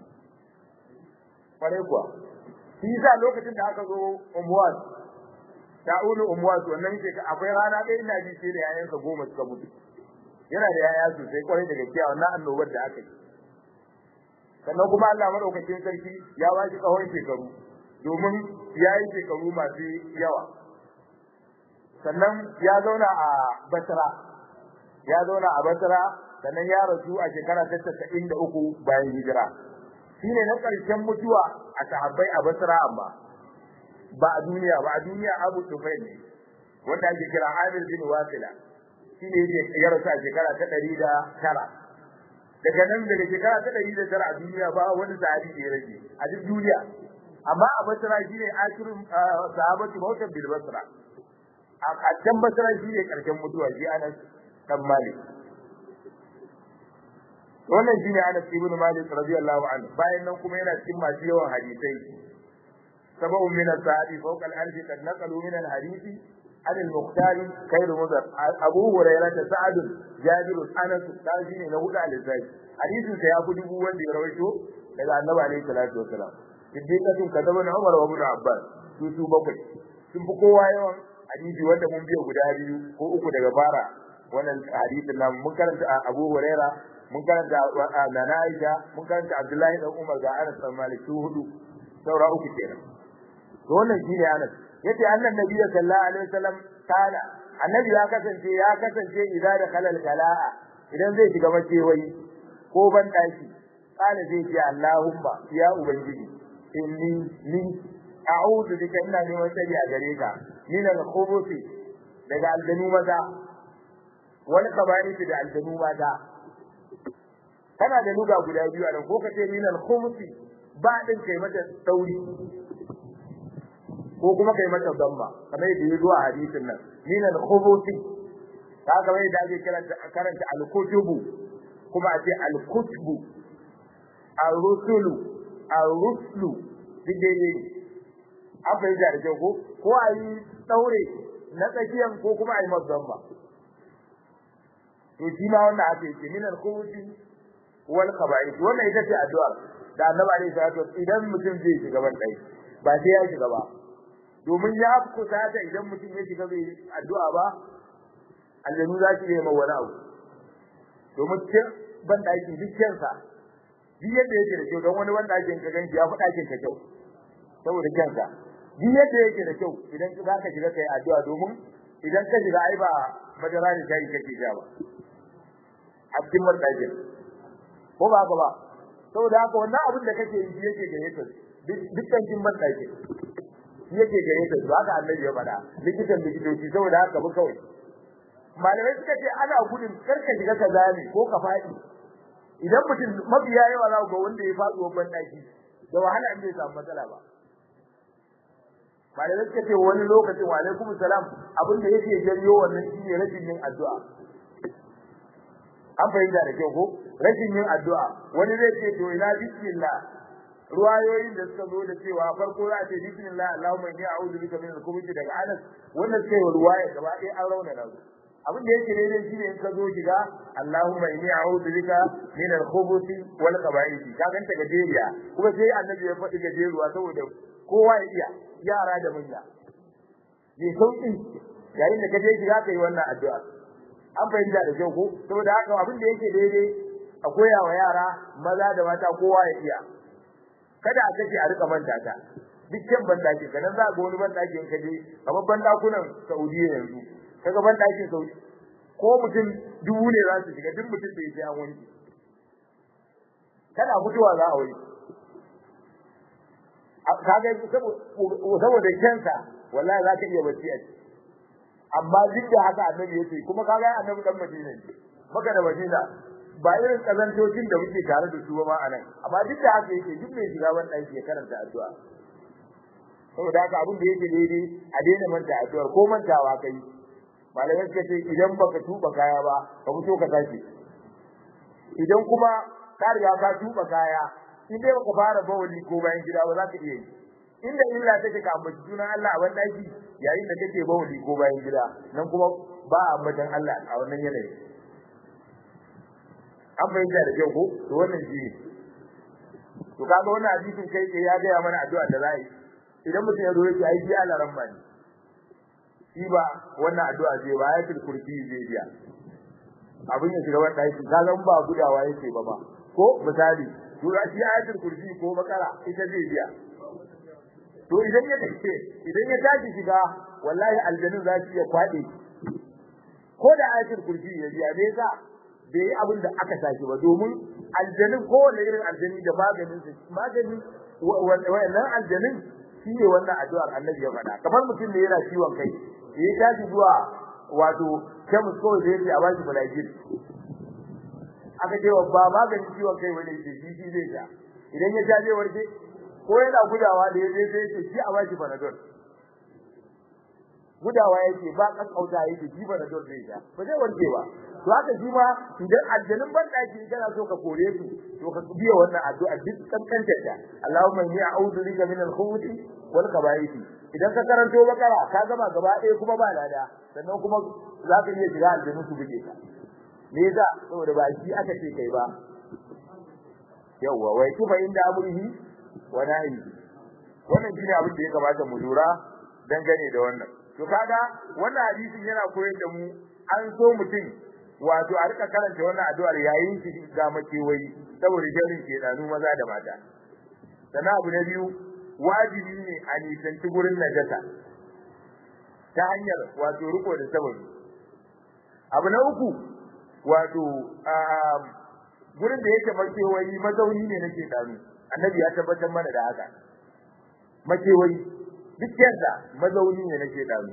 kwarai kuwa shi yasa lokacin da aka zo umwas ta'ulu umwas wannan ke akwai rana ɗaya ina ji sai da yayansa goma suka mutu yana da yaya sosai kwarai da gaskiya wannan annobar da aka yi sannan kuma Allah madaukakin sarki ya ba shi tsawon shekaru domin ya yi shekaru masu yawa sannan ya zauna a Basra ya zauna a Basra sannan ya rasu a shekara ta 93 bayan hijira shine na ƙarshen mutuwa a sahabbai a Basra amma ba a duniya ba a duniya Abu Sufyan ne wanda ake kira Amir bin Wasila shine yake ya rasu a shekara ta 109 daga nan daga shekara ta 109 a duniya ba wani sahabi da ya rage a duk duniya amma a Basra shine akirin sahabatu mautan bil Basra a can Basra shine ƙarshen mutuwa shi Anas dan Malik wannan shine Anas ibn Malik radiyallahu anhu bayan nan kuma yana cikin masu yawan hadisai sabu min as-sahabi fawqa al-alf qad naqalu min al-hadith عن المختار خير مضر ابو هريره سعد جابر انس قال ne na hudu al-zai hadisin sa ya fi dubu wanda ya rawaito daga annabi alaihi salatu wasalam siddiqatun kadaba na umar wa ibn abbas su su bakwai sun fi kowa yawan hadisi wanda mun biya guda biyu ko uku daga fara wannan hadisin nan mun karanta abu huraira mun karanta nana aisha mun karanta abdullahi dan umar ga anas bin malik su hudu saura uku kenan to wannan shine anas yace annan nabiyyu sallallahu alaihi wasallam kana annabi ya kasance ya kasance idan da kalal kala'a idan zai shiga makewayi ko ban daki kana zai ce Allahumma ya ubangiji inni ni a'udhu bika ina neman tsari a gare ka min al-khubuthi daga aljanu maza wani kabari da aljanu maza kana da luga guda biyu a nan ko kace min al-khubuthi ba din kai mata sauri ko kuma kai mata damma kamar yadda ya zo a hadisin nan min al-khubuthi ka ga wai da ake karanta karanta al-kutubu kuma a ce al-kutubu ar-rusulu ar-ruslu dide ne an fahimta da kyau ko ko a yi daure na tsakiyan ko kuma a yi masa damma to shi ma wannan ake ce min al-khubuthi wal khaba'ith wannan ita ce addu'a da annabi alaihi salatu idan mutum zai shiga ban dai ba sai ya shiga ba domin ya kusata idan mutum ya shiga bai addu'a ba aljanu za su yi wani abu domin cin ban ɗakin dukkan sa duk yadda yake da kyau don wani ban ɗakin ka ganci ya fi ɗakin ka kyau saboda kyansa duk yadda yake da kyau idan za ka shiga kai addu'a domin idan ka shiga ai ba madara da shayi kake sha ba a cikin ban ɗakin ko ba haka ba saboda haka wannan abin da kake yi yake gayyatar dukkan jin ban ɗakin yake gare ta to haka annabi ya faɗa likitan likitoci saboda haka bu kawai malamai suka ce ana gudun karka shiga ka zame ko ka faɗi idan mutum mabiya yawa za ga wanda ya faɗi wannan daki da wahala in bai samu matsala ba malamai suka ce wani lokacin wa alaikum salam abin da yake janyo wannan shine rashin yin addu'a an fahimta da kyau ko rashin yin addu'a wani zai ce to ina bismillah ruwayoyin da suka zo da cewa farko za a ce bismillah allahumma inni a'udhu bika min al-khubuthi daga anas wannan sai ruwaya gaba ɗaya an rauna da abin da yake daidai shine in ka zo shiga allahumma inni a'udhu bika min al-khubuthi wal khaba'ith ka ganta gajeriya kuma sai annabi ya faɗi gajeruwa saboda kowa ya iya yara da manya ne sauki yayin da ka je shiga kai wannan addu'a an fahimta da kyau ko saboda haka abin da yake daidai a koya wa yara maza da mata kowa ya iya kada a kace a rika manta ta dukkan bandaki kanan za ga wani bandakin kaje kamar bandakunan Saudiya yanzu kaga bandakin Saudi ko mutum dubu ne za su shiga duk mutum da yake an wanki kana mutuwa za a wani kaga saboda kansa wallahi za ka iya bacci a ciki amma duk da haka annabi yace kuma kaga annabi dan Madina ne maka da Madina ba irin kazantocin da muke tare da su ba ma anan amma duk da haka yake duk mai shiga wannan ɗaki ya karanta addu'a saboda haka abin da yake daidai a daina manta addu'ar ko mantawa kai malamai suka ce idan baka tuba kaya ba ka fito ka tashi idan kuma ka riga ka tuba kaya in dai baka fara bawali ko bayan gida ba za ka iya yi inda illa take ka ambaci sunan Allah a wannan daki yayin da kake bawali ko bayan gida nan kuma ba a ambatan Allah a wannan yanayi an fahimta da kyau ko to wannan shi to kaga wannan hadisin kai ke ya gaya mana addu'a da za yi idan mutum ya zo ya ce ai ji Allah ran bani shi ba wannan addu'a zai ba ayatul kursi zai biya abin ya shiga wannan daki kaga ba gudawa yake ba ba ko misali to shi ayatul kursi ko bakara ita zai biya to idan ya tace idan ya tashi shiga wallahi aljannin za su iya kwade ko da ayatul kursi ya biya me yasa bai yi abin da aka tashi ba domin aljannin ko wanda irin aljanni da maganin su magani wannan aljannin shi ne wannan addu'ar annabi ya faɗa kamar mutum ne yana ciwon kai ya tashi zuwa wato kemis kawai da yake a bashi balagir aka ce wa ba maganin ciwon kai bane ce shi shi zai sha idan ya sha zai warke ko yana gudawa da yaje sai ce shi a bashi panadol gudawa yake ba kaskauta yake shi panadol zai sha ba zai warke ba to haka shi ma idan aljanun ban daki kana so ka kore su to ka biya wannan addu'a duk kankantar ta Allahumma inni a'udhu bika min al-khubuthi wal khaba'ith idan ka karanto bakara ka gama gaba ɗaya kuma ba lada sannan kuma za ka iya shiga aljanun su buge ka me yasa saboda ba shi aka ce kai ba yawwa wai kifa inda amrihi wa nahi wannan shine abin da ya kamata mu lura dangane da wannan to kaga wannan hadisin yana koyar da mu an so mutum wato a rika karanta wannan addu'ar yayin shi ga makewayi saboda jarin ke danu maza da mata sannan abu na biyu wajibi ne a nisanci gurin najasa ta hanyar wato riko da sababi abu na uku wato gurin da yake makewayi mazauni ne nake danu annabi ya tabbatar mana da haka makewayi duk yadda mazauni ne nake danu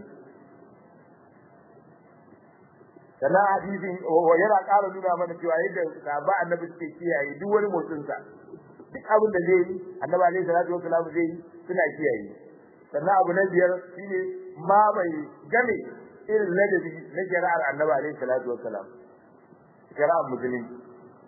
sannan hadisin yana ƙara nuna mana cewa yadda sahaba annabi suke kiyaye duk wani motsin sa duk abin da zai yi annabi alaihi salatu wasallam zai yi suna kiyaye sannan abu na biyar shine ma bai game irin ladabi na shari'ar annabi alaihi salatu wasallam shari'ar musulunci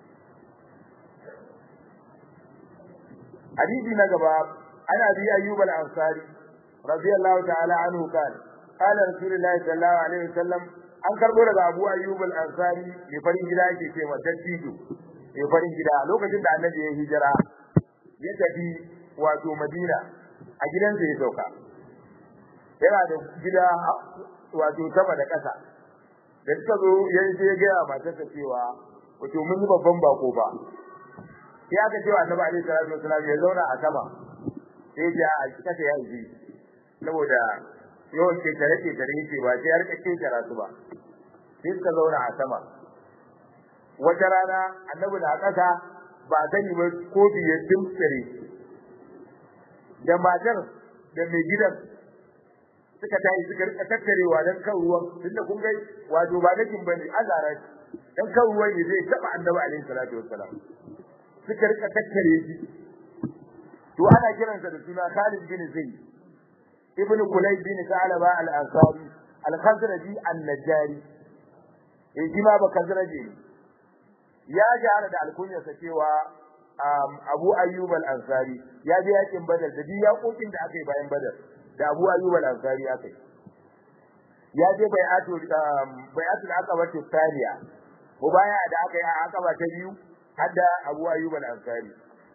hadisi na gaba ana bi ayyub al-ansari radiyallahu ta'ala anhu kan qala rasulullahi sallallahu alaihi wasallam an karbo daga Abu Ayyub al-Ansari mai farin gida yake ce wa dattijo mai farin gida lokacin da Annabi ya hijira ya tafi wato Madina a gidansa ya sauka yana da gida wato sama da ƙasa da suka zo ya je ya gaya matarsa cewa wato mun yi babban bako ba sai aka cewa Annabi alaihi salatu wasallam ya zauna a sama sai ya a kasa ya yi saboda yawan kekare kekare yake ba sai har kake kara su ba sai suka zauna a sama wata rana annabi na kasa ba sani ba kofi ya dimtsire da matar da mai gidan suka tayi suka rika tattarewa dan kan ruwan tunda kun ga wato ba nakin bane azara dan kan ruwan ne zai taba annabi alaihi salatu wassalam suka rika tattare shi to ana kiransa da suna Khalid bin Zaid ibn Kulayb bin Sa'laba al-Ansari al-Khazraji an-Najjari eh jima ba Khazraji ya jara da alkunyarsa cewa Abu Ayyub al-Ansari ya je yakin Badar da ya kokin da aka yi bayan Badar da Abu Ayyub al-Ansari aka yi ya je bai'atu bai'atul aqaba tsaniya ko baya da aka yi a aqaba ta biyu hadda Abu Ayyub al-Ansari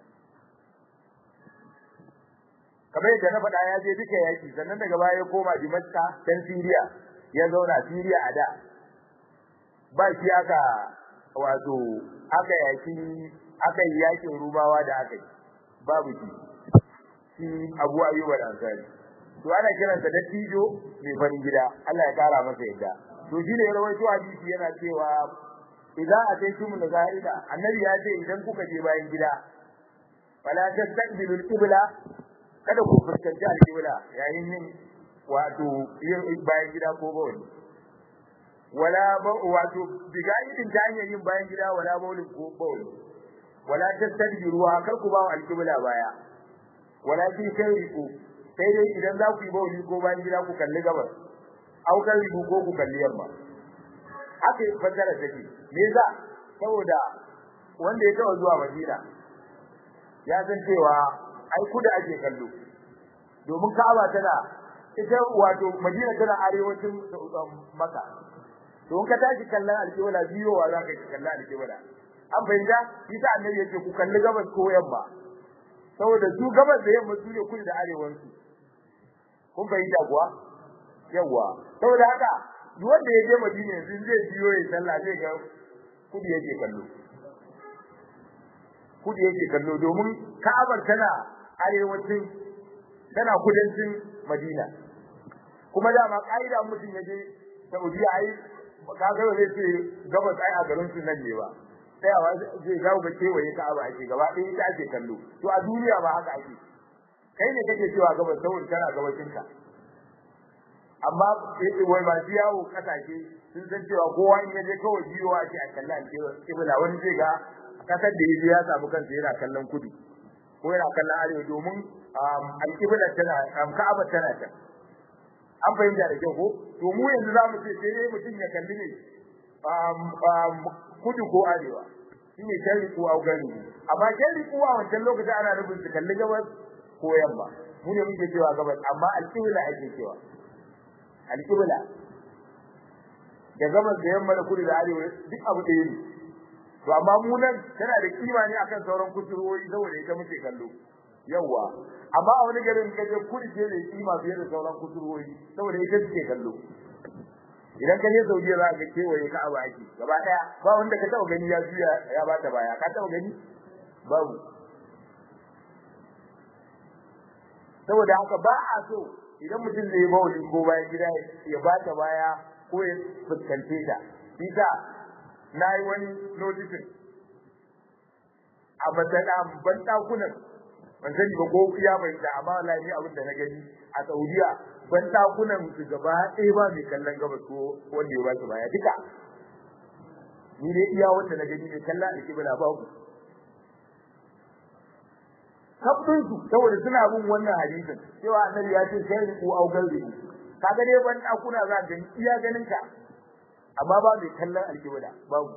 kamar yadda na faɗa ya je duka yaki sannan daga baya ya koma Dimashqa dan Syria ya zauna Syria a da ba shi aka wato aka yaki aka yi yakin rubawa da aka yi babu shi shi Abu Ayyub al-Ansari to ana kiransa dattijo mai farin gida Allah ya kara masa yadda to shi ne rawaito hadisi yana cewa idan ataytum al-ghaida annabi ya ce idan kuka je bayan gida fala tastaqbilul qibla kada ku fuskanci al-qibla yayin yin wato yin bayan gida ko bawani wala ba wato bigaidin ta hanyar yin bayan gida wala baulin ko bauli wala tastadbiruha kar ku ba wa alqibla baya wala fi shayriku sai dai idan za ku yi bauli ko bayan gida ku kalli gabas au kalli ko ku kalli yamma haka fasara take me yasa saboda wanda ya taɓa zuwa Madina ya san cewa ai kuda ake kallo domin Ka'aba tana ita wato Madina tana arewacin Makka to in ka tashi kallon alƙibla biyowa za ka yi kallon alƙibla an fahimta isa annabi yace ku kalli gabas ko yamma saboda su gabas da yamma su ne kudu da arewansu kun fahimta kuwa yawa saboda haka duk wanda ya je Madina yanzu zai biyo ya sallah zai ga kudu yake kallo kudu yake kallo domin Ka'abar tana arewacin tana kudancin Madina kuma dama kaida mutum ya je Saudiya ai kaga zai ce gabas ai a garin su nan ne ba tsayawa zai zawo ga kewaye Ka'aba ake gaba ɗaya ita ake kallo to a duniya ba haka ake kai ne kake cewa gabas saboda tana gabashin ka amma wai ba su yawo kasashe sun san cewa kowa in yaje kawai biyo ake a kallon kibla wani zai ga kasar da yaje ya samu kansa yana kallon kudu ko yana kallon arewa domin alƙibla tana ka'aba tana can an fahimta da kyau ko to mu yanzu za mu ce sai dai mutum ya kalli ne kudu ko arewa shine sharri ko augari amma sharri ko a wancan lokacin ana nufin su kalli gabas ko yamma mu ne muke cewa gabas amma alƙibla ake cewa alƙibla da gabas da yamma da kudu da arewa duk abu ɗaya ne to amma mu nan tana da kima ne akan sauran kusurwoyi saboda ita muke kallo yawa amma a wani garin ka je kudu ce da kima fiye da sauran kusurwoyi saboda ita suke kallo idan ka je Saudiya za ka kewaye ka abu ake gaba daya ba wanda ka taba gani ya juya ya bata baya ka taba gani babu saboda haka ba a so idan mutum zai bauli ko bayan gida ya bata baya ko ya fuskance ta bisa na yi wani notisin a matsala ban dakunan ban sani ba ko iya bai da amma wallahi abin da na gani a Saudiya ban dakunan su gaba ɗaya ba mai kallon gabas ko wanda ya ba su baya duka ni dai iya wanda na gani mai kallon alƙibla babu kafin su saboda suna bin wannan hadisin cewa annabi ya ce sai ku au galbi kaga dai ban dakuna za ka iya ganin ka amma ba mai kallon alƙibla babu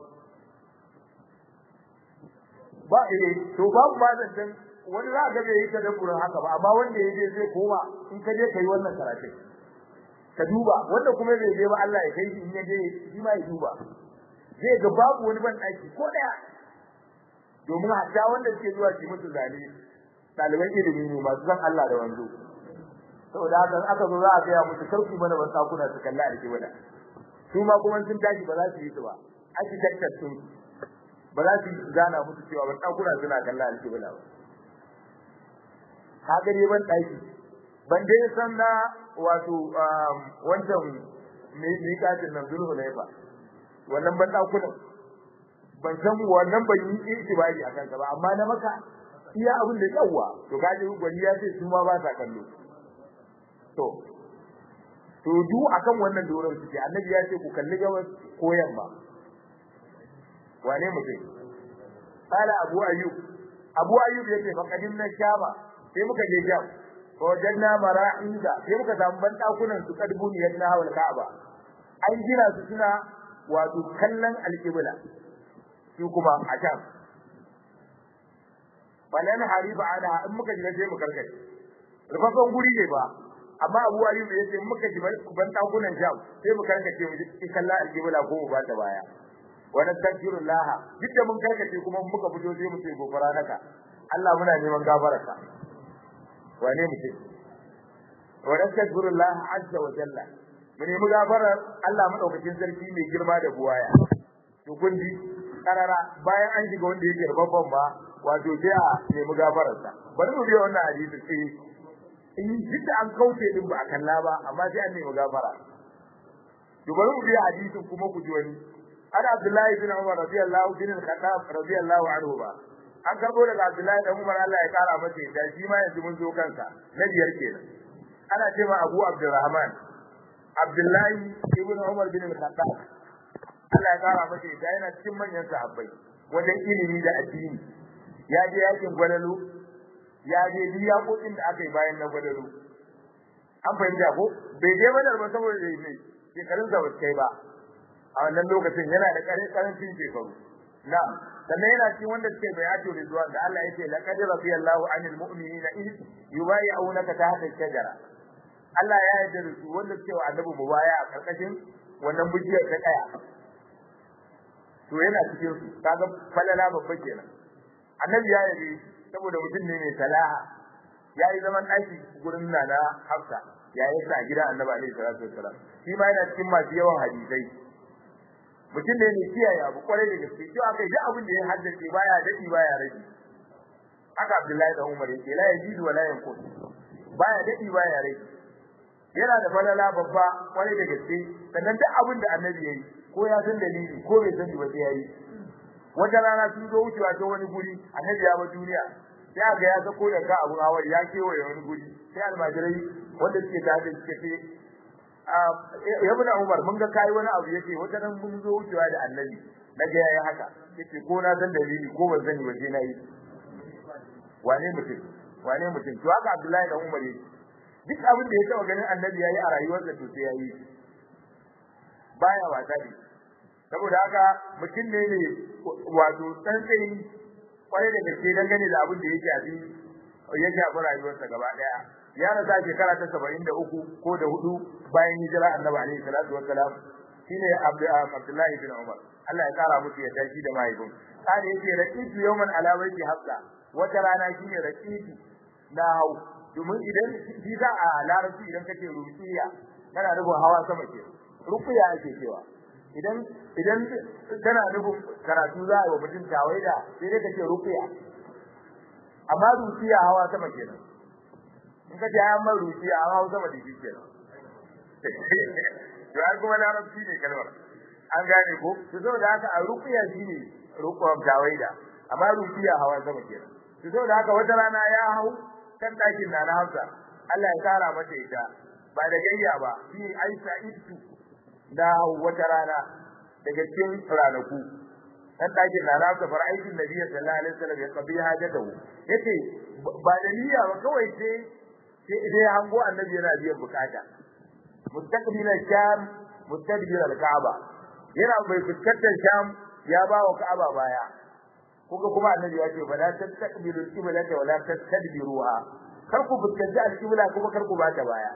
ba eh to babu ba zan wani za ga bai yi ta dabburin haka ba amma wanda ya je zai koma in ka je kai wannan karatun ka duba wanda kuma bai je ba Allah ya kai shi in ya je shi ma ya duba zai ga babu wani ban daki ko daya domin hatta wanda suke zuwa su mutu zane ɗaliban ilimi ne masu san Allah da wanzo saboda haka aka zo za a gaya musu sauki mana ban sakuna su kalla a rike mana su ma kuma sun tashi ba za su yi su ba architecture sun ba za su gana musu cewa ban sakuna suna kalla a rike mana ba ka gare ban daki ban dai san na wato wancan me katin nan zulhu ne ba wannan ban dakunan ban san wannan ban yi itibari akan sa ba amma na maka iya abin da yawa to kaje gwani ya ce su ma ba sa kallo to to du akan wannan doron suke annabi ya ce ku kalli gabas ko yamma wane mutum qala abu ayyub abu ayyub yace fa qadimna shaba sai muka je jam ko janna mara'ida sai muka samu ban dakunan su kadbun yadna hawal ka'aba an gina su suna wato kallon alqibla su kuma a can balan hariba ana in muka ji sai mu karkace rufafan guri ne ba amma Abu Ayyub ya ce muka ji ban dakunan jam sai mu karkace mu ji kalla alqibla ko mu bata baya wa nastaghfirullah duk da mun karkace kuma muka fito sai mu ce gofara naka Allah muna neman gafararka wane mu ce wa nastaghfirullah azza wa jalla mu nemi gafarar Allah madaukakin sarki mai girma da buwaya to kun ji karara bayan an shiga wanda yake babban ba wato sai a nemi gafararsa bari mu biya wannan hadisi sai in jidda an kauce din ba a kalla ba amma sai an nemi gafara to bari mu biya hadisin kuma ku ji wani ana Abdullahi bin Umar radiyallahu bin al-Khattab radiyallahu anhu ba an karbo daga Abdullahi dan Umar Allah ya kara masa da shi ma yanzu mun zo kansa na biyar kenan ana cewa Abu Abdurrahman Abdullahi ibn Umar bin al-Khattab Allah ya kara masa ita yana cikin manyan sahabbai wajen ilimi da addini ya je yakin gwalalu ya je duk yakokin da aka yi bayan na gwalalu an fahimta ko bai je badar ba saboda da ne shekarun sa ba kai ba a wannan lokacin yana da karancin shekaru na sannan yana cikin wanda suke bai ato rizwan da Allah yake laqad radiyallahu anil mu'minina id yubayyi'unaka tahta shajara Allah ya yarda da su wanda suke wa annabi mubaya a karkashin wannan bujiyar ta kaya to yana cikin su kaga falala babba kenan annabi ya yabe saboda mutum ne mai salaha ya yi zaman aiki gurin nana Hafsa ya yi sa gida annabi alaihi salatu wassalam shi ma yana cikin masu yawan hadisai mutum ne mai kiyaye abu kwarai da gaske to aka yi abin da ya haddace baya dadi baya rage haka Abdullahi da Umar yake la yajidu wa la yanqus baya dadi baya rage yana da falala babba kwarai da gaske sannan duk abin da annabi yayi ko ya san dalili ko bai san ba sai yayi wata rana sun zo wucewa ta wani guri annabi ya bar duniya sai ga ya sako da ka abun hawar ya kewaye wani guri sai almajirai wanda suke tare suke ce ya bin Umar mun ga kai wani abu yake wata ran mun zo wucewa da annabi naga yayi haka yace ko na san dalili ko ban sani ba sai nayi wane mutum wane mutum to haka Abdullahi da Umar yake duk abin da ya taba ganin annabi yayi a rayuwarsa to sai yayi baya wasa ne saboda haka mutum ne ne wato tsantsayi kwarai da gaske dangane da abin da yake abi yake a rayuwarsa gaba daya ya rasa shekara ta 73 ko da hudu bayan hijira annabi alaihi salatu wassalam shine Abdullahi bin Umar Allah ya kara musu ya tashi da mahaifin kada yake raqitu yawman ala baiti hafsa wata rana shine raqitu na hau domin idan shi za a larabci idan kace ruqiya kana nufin hawa sama ke ruqiya ake cewa idan idan kana nufin karatu za a yi wa mutum tawaida sai dai kace ruqiya amma ruqiya hawa sama kenan in ka ji ayan mai ruqiya hawa sama da shi kenan to ai kuma larabci ne kalmar an gane ko to saboda haka a ruqiya shine ruqwa tawaida amma ruqiya hawa sama kenan to saboda haka wata rana ya hau kan dakin na Hausa Allah ya kara mata ita ba da gayya ba shi Aisha ittu da wata rana daga cikin ranaku kan dakin na Hausa far aikin Nabi sallallahu alaihi wasallam ya kabi hajatahu yace ba da niyya ba kawai sai sai idan hango annabi yana biyan bukata mustaqbil sham mustadbir al-ka'ba yana bai fuskantar sham ya ba wa ka'aba baya kuka kuma annabi ya ce ba la tastaqbilu al-qiblata wa la tastadbiruha kar ku fuskanci al-qibla kuma kar ku ba ta baya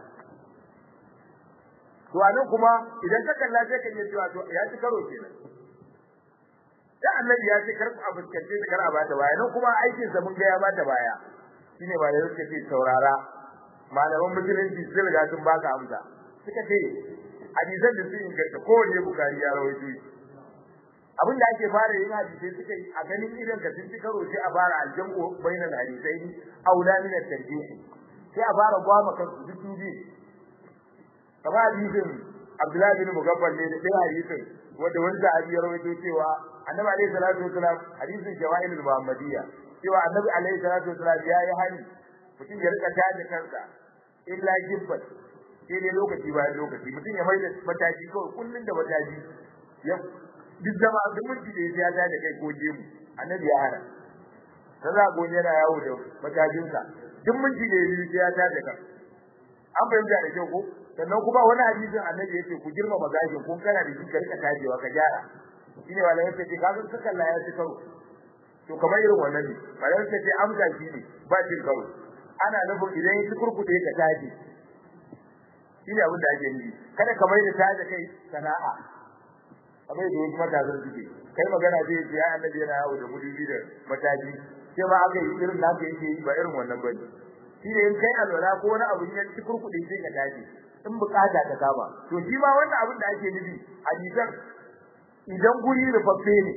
to anan kuma idan ka kalla sai ka iya cewa to ya ci karo kenan da annabi ya ce kar ku fuskanci ta kar a ba ta baya nan kuma aikin sa mun ga ya ba ta baya shine ba da yake ce saurara malaman musulunci sun riga sun baka amsa suka ce hadisan da sun inganta kowanne bukari ya rawaito shi abin da ake fara yin hadisi suka yi a ganin idan ka sun ci karo sai a fara aljamu bainal hadisai aula min at-tarjih sai a fara gwama kan su duk biyu kamar hadisin Abdullahi bin Mugaffal ne da ɗaya hadisin wanda wani sahabi ya rawaito cewa Annabi alaihi salatu wasalam hadisin Jawahir al-Muhammadiyya cewa Annabi alaihi salatu wasalam ya yi hani mutum ya rika taje kansa illa gibbat sai dai lokaci bayan lokaci mutum ya maida mataji kawai kullun da mataji ya duk zama duk minti da ya ta da kai ko jemu annabi ya hana dan za go yana yawo da matajinsa duk minti da ya ta da kai an fahimta da kyau ko sannan kuma wani hadisin annabi yace ku girmama gashin kun kana da shi ka rika tajewa ka gyara shine wala yace ce kaga suka Allah ya ci karo to kamar irin wannan ne wala yace ce amsa shi ne ba cin karo ana nufin idan ya kurkude ka taje shine abin da ake nufi kada ka mai da taje kai sana'a kamar da wasu matasan suke kai magana zai ce ya annabi yana yawo da mudubi da mataji sai ma aka yi irin naka yake yi ba irin wannan bane shine in kai alwala ko wani abu ya ci kurkude sai ka taje in bukata ta kama to shi ma wannan abin da ake nufi hadisan idan guri rufaffe ne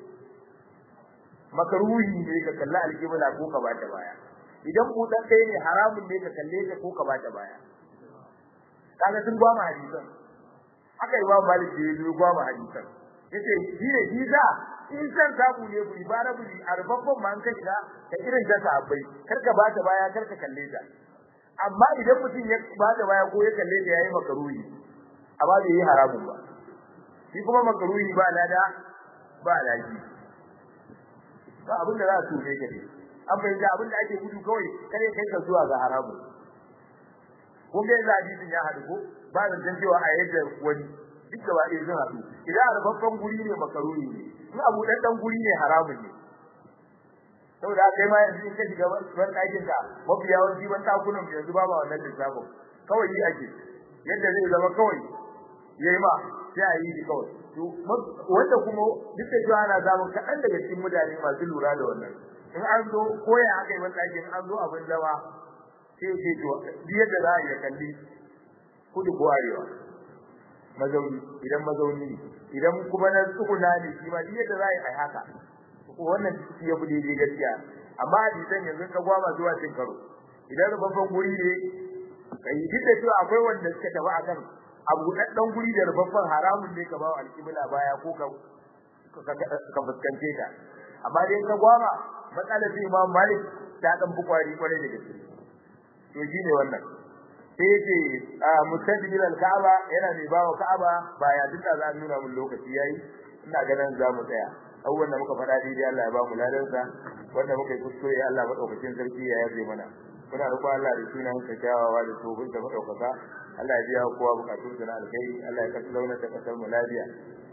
makaruhi ne ka kalla alkibla ko ka bata baya idan budan ɗaya ne haramun ne ka kalle ta ko ka bata baya kaga sun gwama hadisan haka imam malik da yazo gwama hadisan yace shi ne hiza in san sabu ne bu ibara bu arbabban man ka shiga ka irin ta sahabbai kar ka bata baya kar ka kalle ta amma idan mutum ya bata baya ko ya kalle ta yayi makaruhi amma bai yi haramun ba shi kuma makaruhi ba lada ba laji ba abin da za su ne ka ne an fahimta abin da ake gudu kawai kare kai ka zuwa ga haramu ko ga yanzu hadisin ya haɗu ko ba da san cewa a yadda wani duk da ɗaya sun haɗu idan a babban guri ne makaruni ne in abu ɗan ɗan guri ne haramun ne saboda kai ma yanzu in ka shiga ban ɗakin ka mafi yawanci ban ɗakunan yanzu ba ma wannan lissafin kawai yi ake yadda zai zama kawai yayi ma sai a yi shi kawai to wanda kuma duk da cewa ana samun kaɗan daga cikin mutane masu lura da wannan in an zo koya aka yi ban ɗakin an zo abin zama sai ce to duk yadda za a yi kalli kudu ko arewa mazauni idan mazauni ne idan kuma na tsuguna ne shi ma duk yadda za a yi a haka wannan shi ya fi daidai gaskiya amma hadisan yanzu ka gwama zuwa cin karo idan rubabban guri ne kai duk da cewa akwai wanda suka tafi akan abu daddan guri da rubabban haramun ne ka bawa alƙibla baya ko ka ka fuskance ta amma dai ka gwama matsalar sai Imam Malik ta dan bukwari kwarai da gaske to shine wannan sai yake mustaqbil al-Ka'aba yana ne bawa Ka'aba baya duk da za a nuna mun lokaci yayi ina ganin za mu tsaya abubuwan da muka faɗa daidai Allah ya ba mu ladansa wanda muka yi kuskure Allah madaukakin sarki ya yabe mana muna roƙon Allah da sunan sa kyawawa da tsobin da madaukaka Allah ya biya kowa bukatun sa na alkhairi Allah ya kasu launar da kasar mu lafiya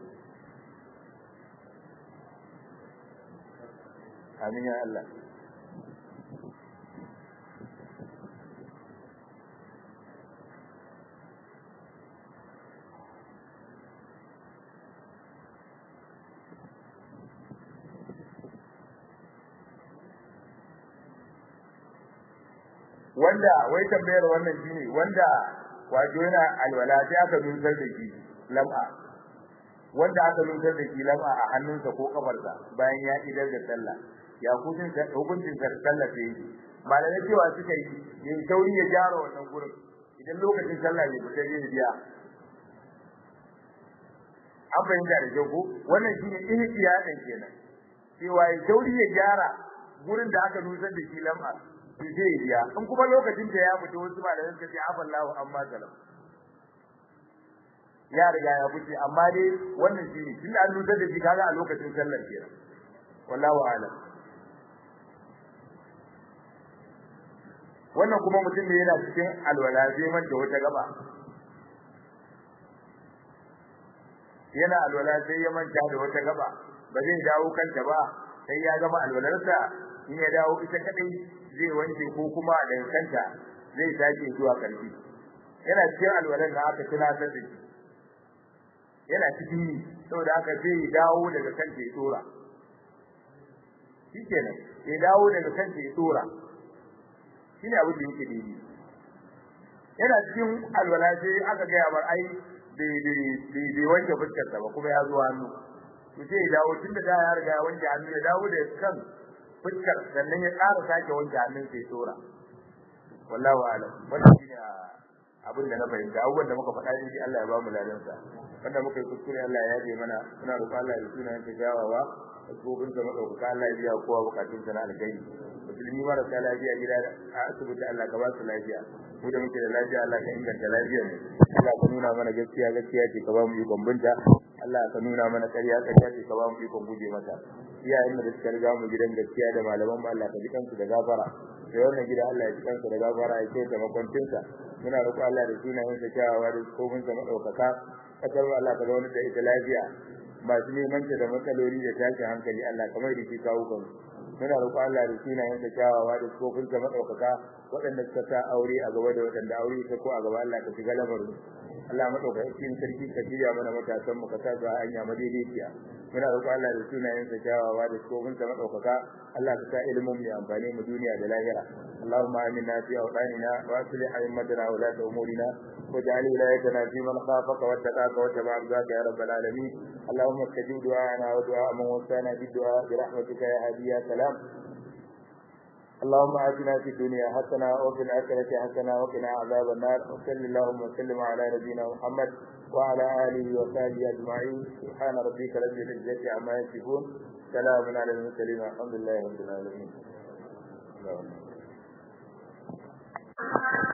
amin ya Allah wanda wai tambayar wannan shine wanda wato yana alwala sai aka nusar da shi lam'a wanda aka nusar da shi lam'a a hannunsa ko kafarsa bayan ya idar da sallah ya hukuncin hukuncin sallah sai yi malamai cewa suka yi yin tauri ya gyara wannan gurin idan lokacin sallah ne fita zai biya an fahimta da kyau ko wannan shine ihtiyadan kenan cewa ya tauri ya gyara gurin da aka nusar da shi lam'a to zai biya in kuma lokacin da ya fito wasu malamai suka ce afallahu amma salam ya riga ya fice amma dai wannan shine tunda an nusar da shi kaga a lokacin sallar kenan wallahu a'lam wannan kuma mutum ne yana cikin alwala zai manta wata gaba yana alwala sai ya manta da wata gaba ba zai dawo kanta ba sai ya gama alwalarsa in ya dawo ita kadai zai wanke ko kuma da kanta zai sake zuwa karfi yana cikin alwalan da aka tunatar da shi yana cikin yi saboda haka zai dawo daga kanta ya tsora shikenan ya dawo daga kanta ya tsora shine abin da yake daidai yana cikin alwala sai aka ga bar ai bai wanke fuskarsa ba kuma ya zo hannu to sai ya dawo tun da ya riga ya wanke hannu ya dawo da kan fuskar sannan ya ƙara sake wanke hannun sai tsora wallahu a'lam wannan shine abin da na fahimta abubuwan da muka faɗa shi Allah ya ba mu ladansa wanda muka yi kuskure Allah ya yaje mana muna roƙon Allah ya suna yanke jawawa gobin sa madaukaka Allah ya biya kowa bukatun sa na alkhairi musulmi marasa lafiya gida a asibiti Allah ka ba su lafiya mu da muke da lafiya Allah ka inganta lafiyar mu Allah ka nuna mana gaskiya gaskiya ce ka ba mu ikon binta Allah ka nuna mana ƙarya ƙarya ce ka ba mu ikon guje mata iyayen da suka riga mu gidan gaskiya da malaman mu Allah ka ji kansu da gafara da wannan gida Allah ya ji kansu da gafara ya ce da makwancinsa muna roƙo Allah da sunayen sa kyawawa da kofin sa madaukaka kasar mu Allah ka zauna da ita lafiya masu neman ta da matsaloli da tashin hankali Allah kamar da ke kawo kan muna roƙo Allah da sunayen sa kyawawa da kofin sa madaukaka waɗanda suka sa aure a gaba da waɗanda aure ta ko a gaba Allah ka shiga lamarin Allah madaukakin sarki ka shirya mana matasan mu ka sa su a hanya madaidaiciya muna roƙo Allah da sunayen sa kyawawa da kofin sa madaukaka Allah ka sa ilimin mu amfane mu duniya da lahira اللهم آمنا في أوطاننا وأصلح أئمتنا ولاة أمورنا واجعل ولايتنا في من خافك واتقاك واتبع رضاك يا رب العالمين اللهم استجب دعاءنا ودعاء من وصانا بالدعاء برحمتك يا هادي يا سلام اللهم آتنا في الدنيا حسنة وفي الآخرة حسنة وقنا عذاب النار وصل اللهم وسلم على نبينا محمد وعلى آله وصحبه أجمعين سبحان ربك رب العزة عما يصفون سلام على المرسلين والحمد لله رب العالمين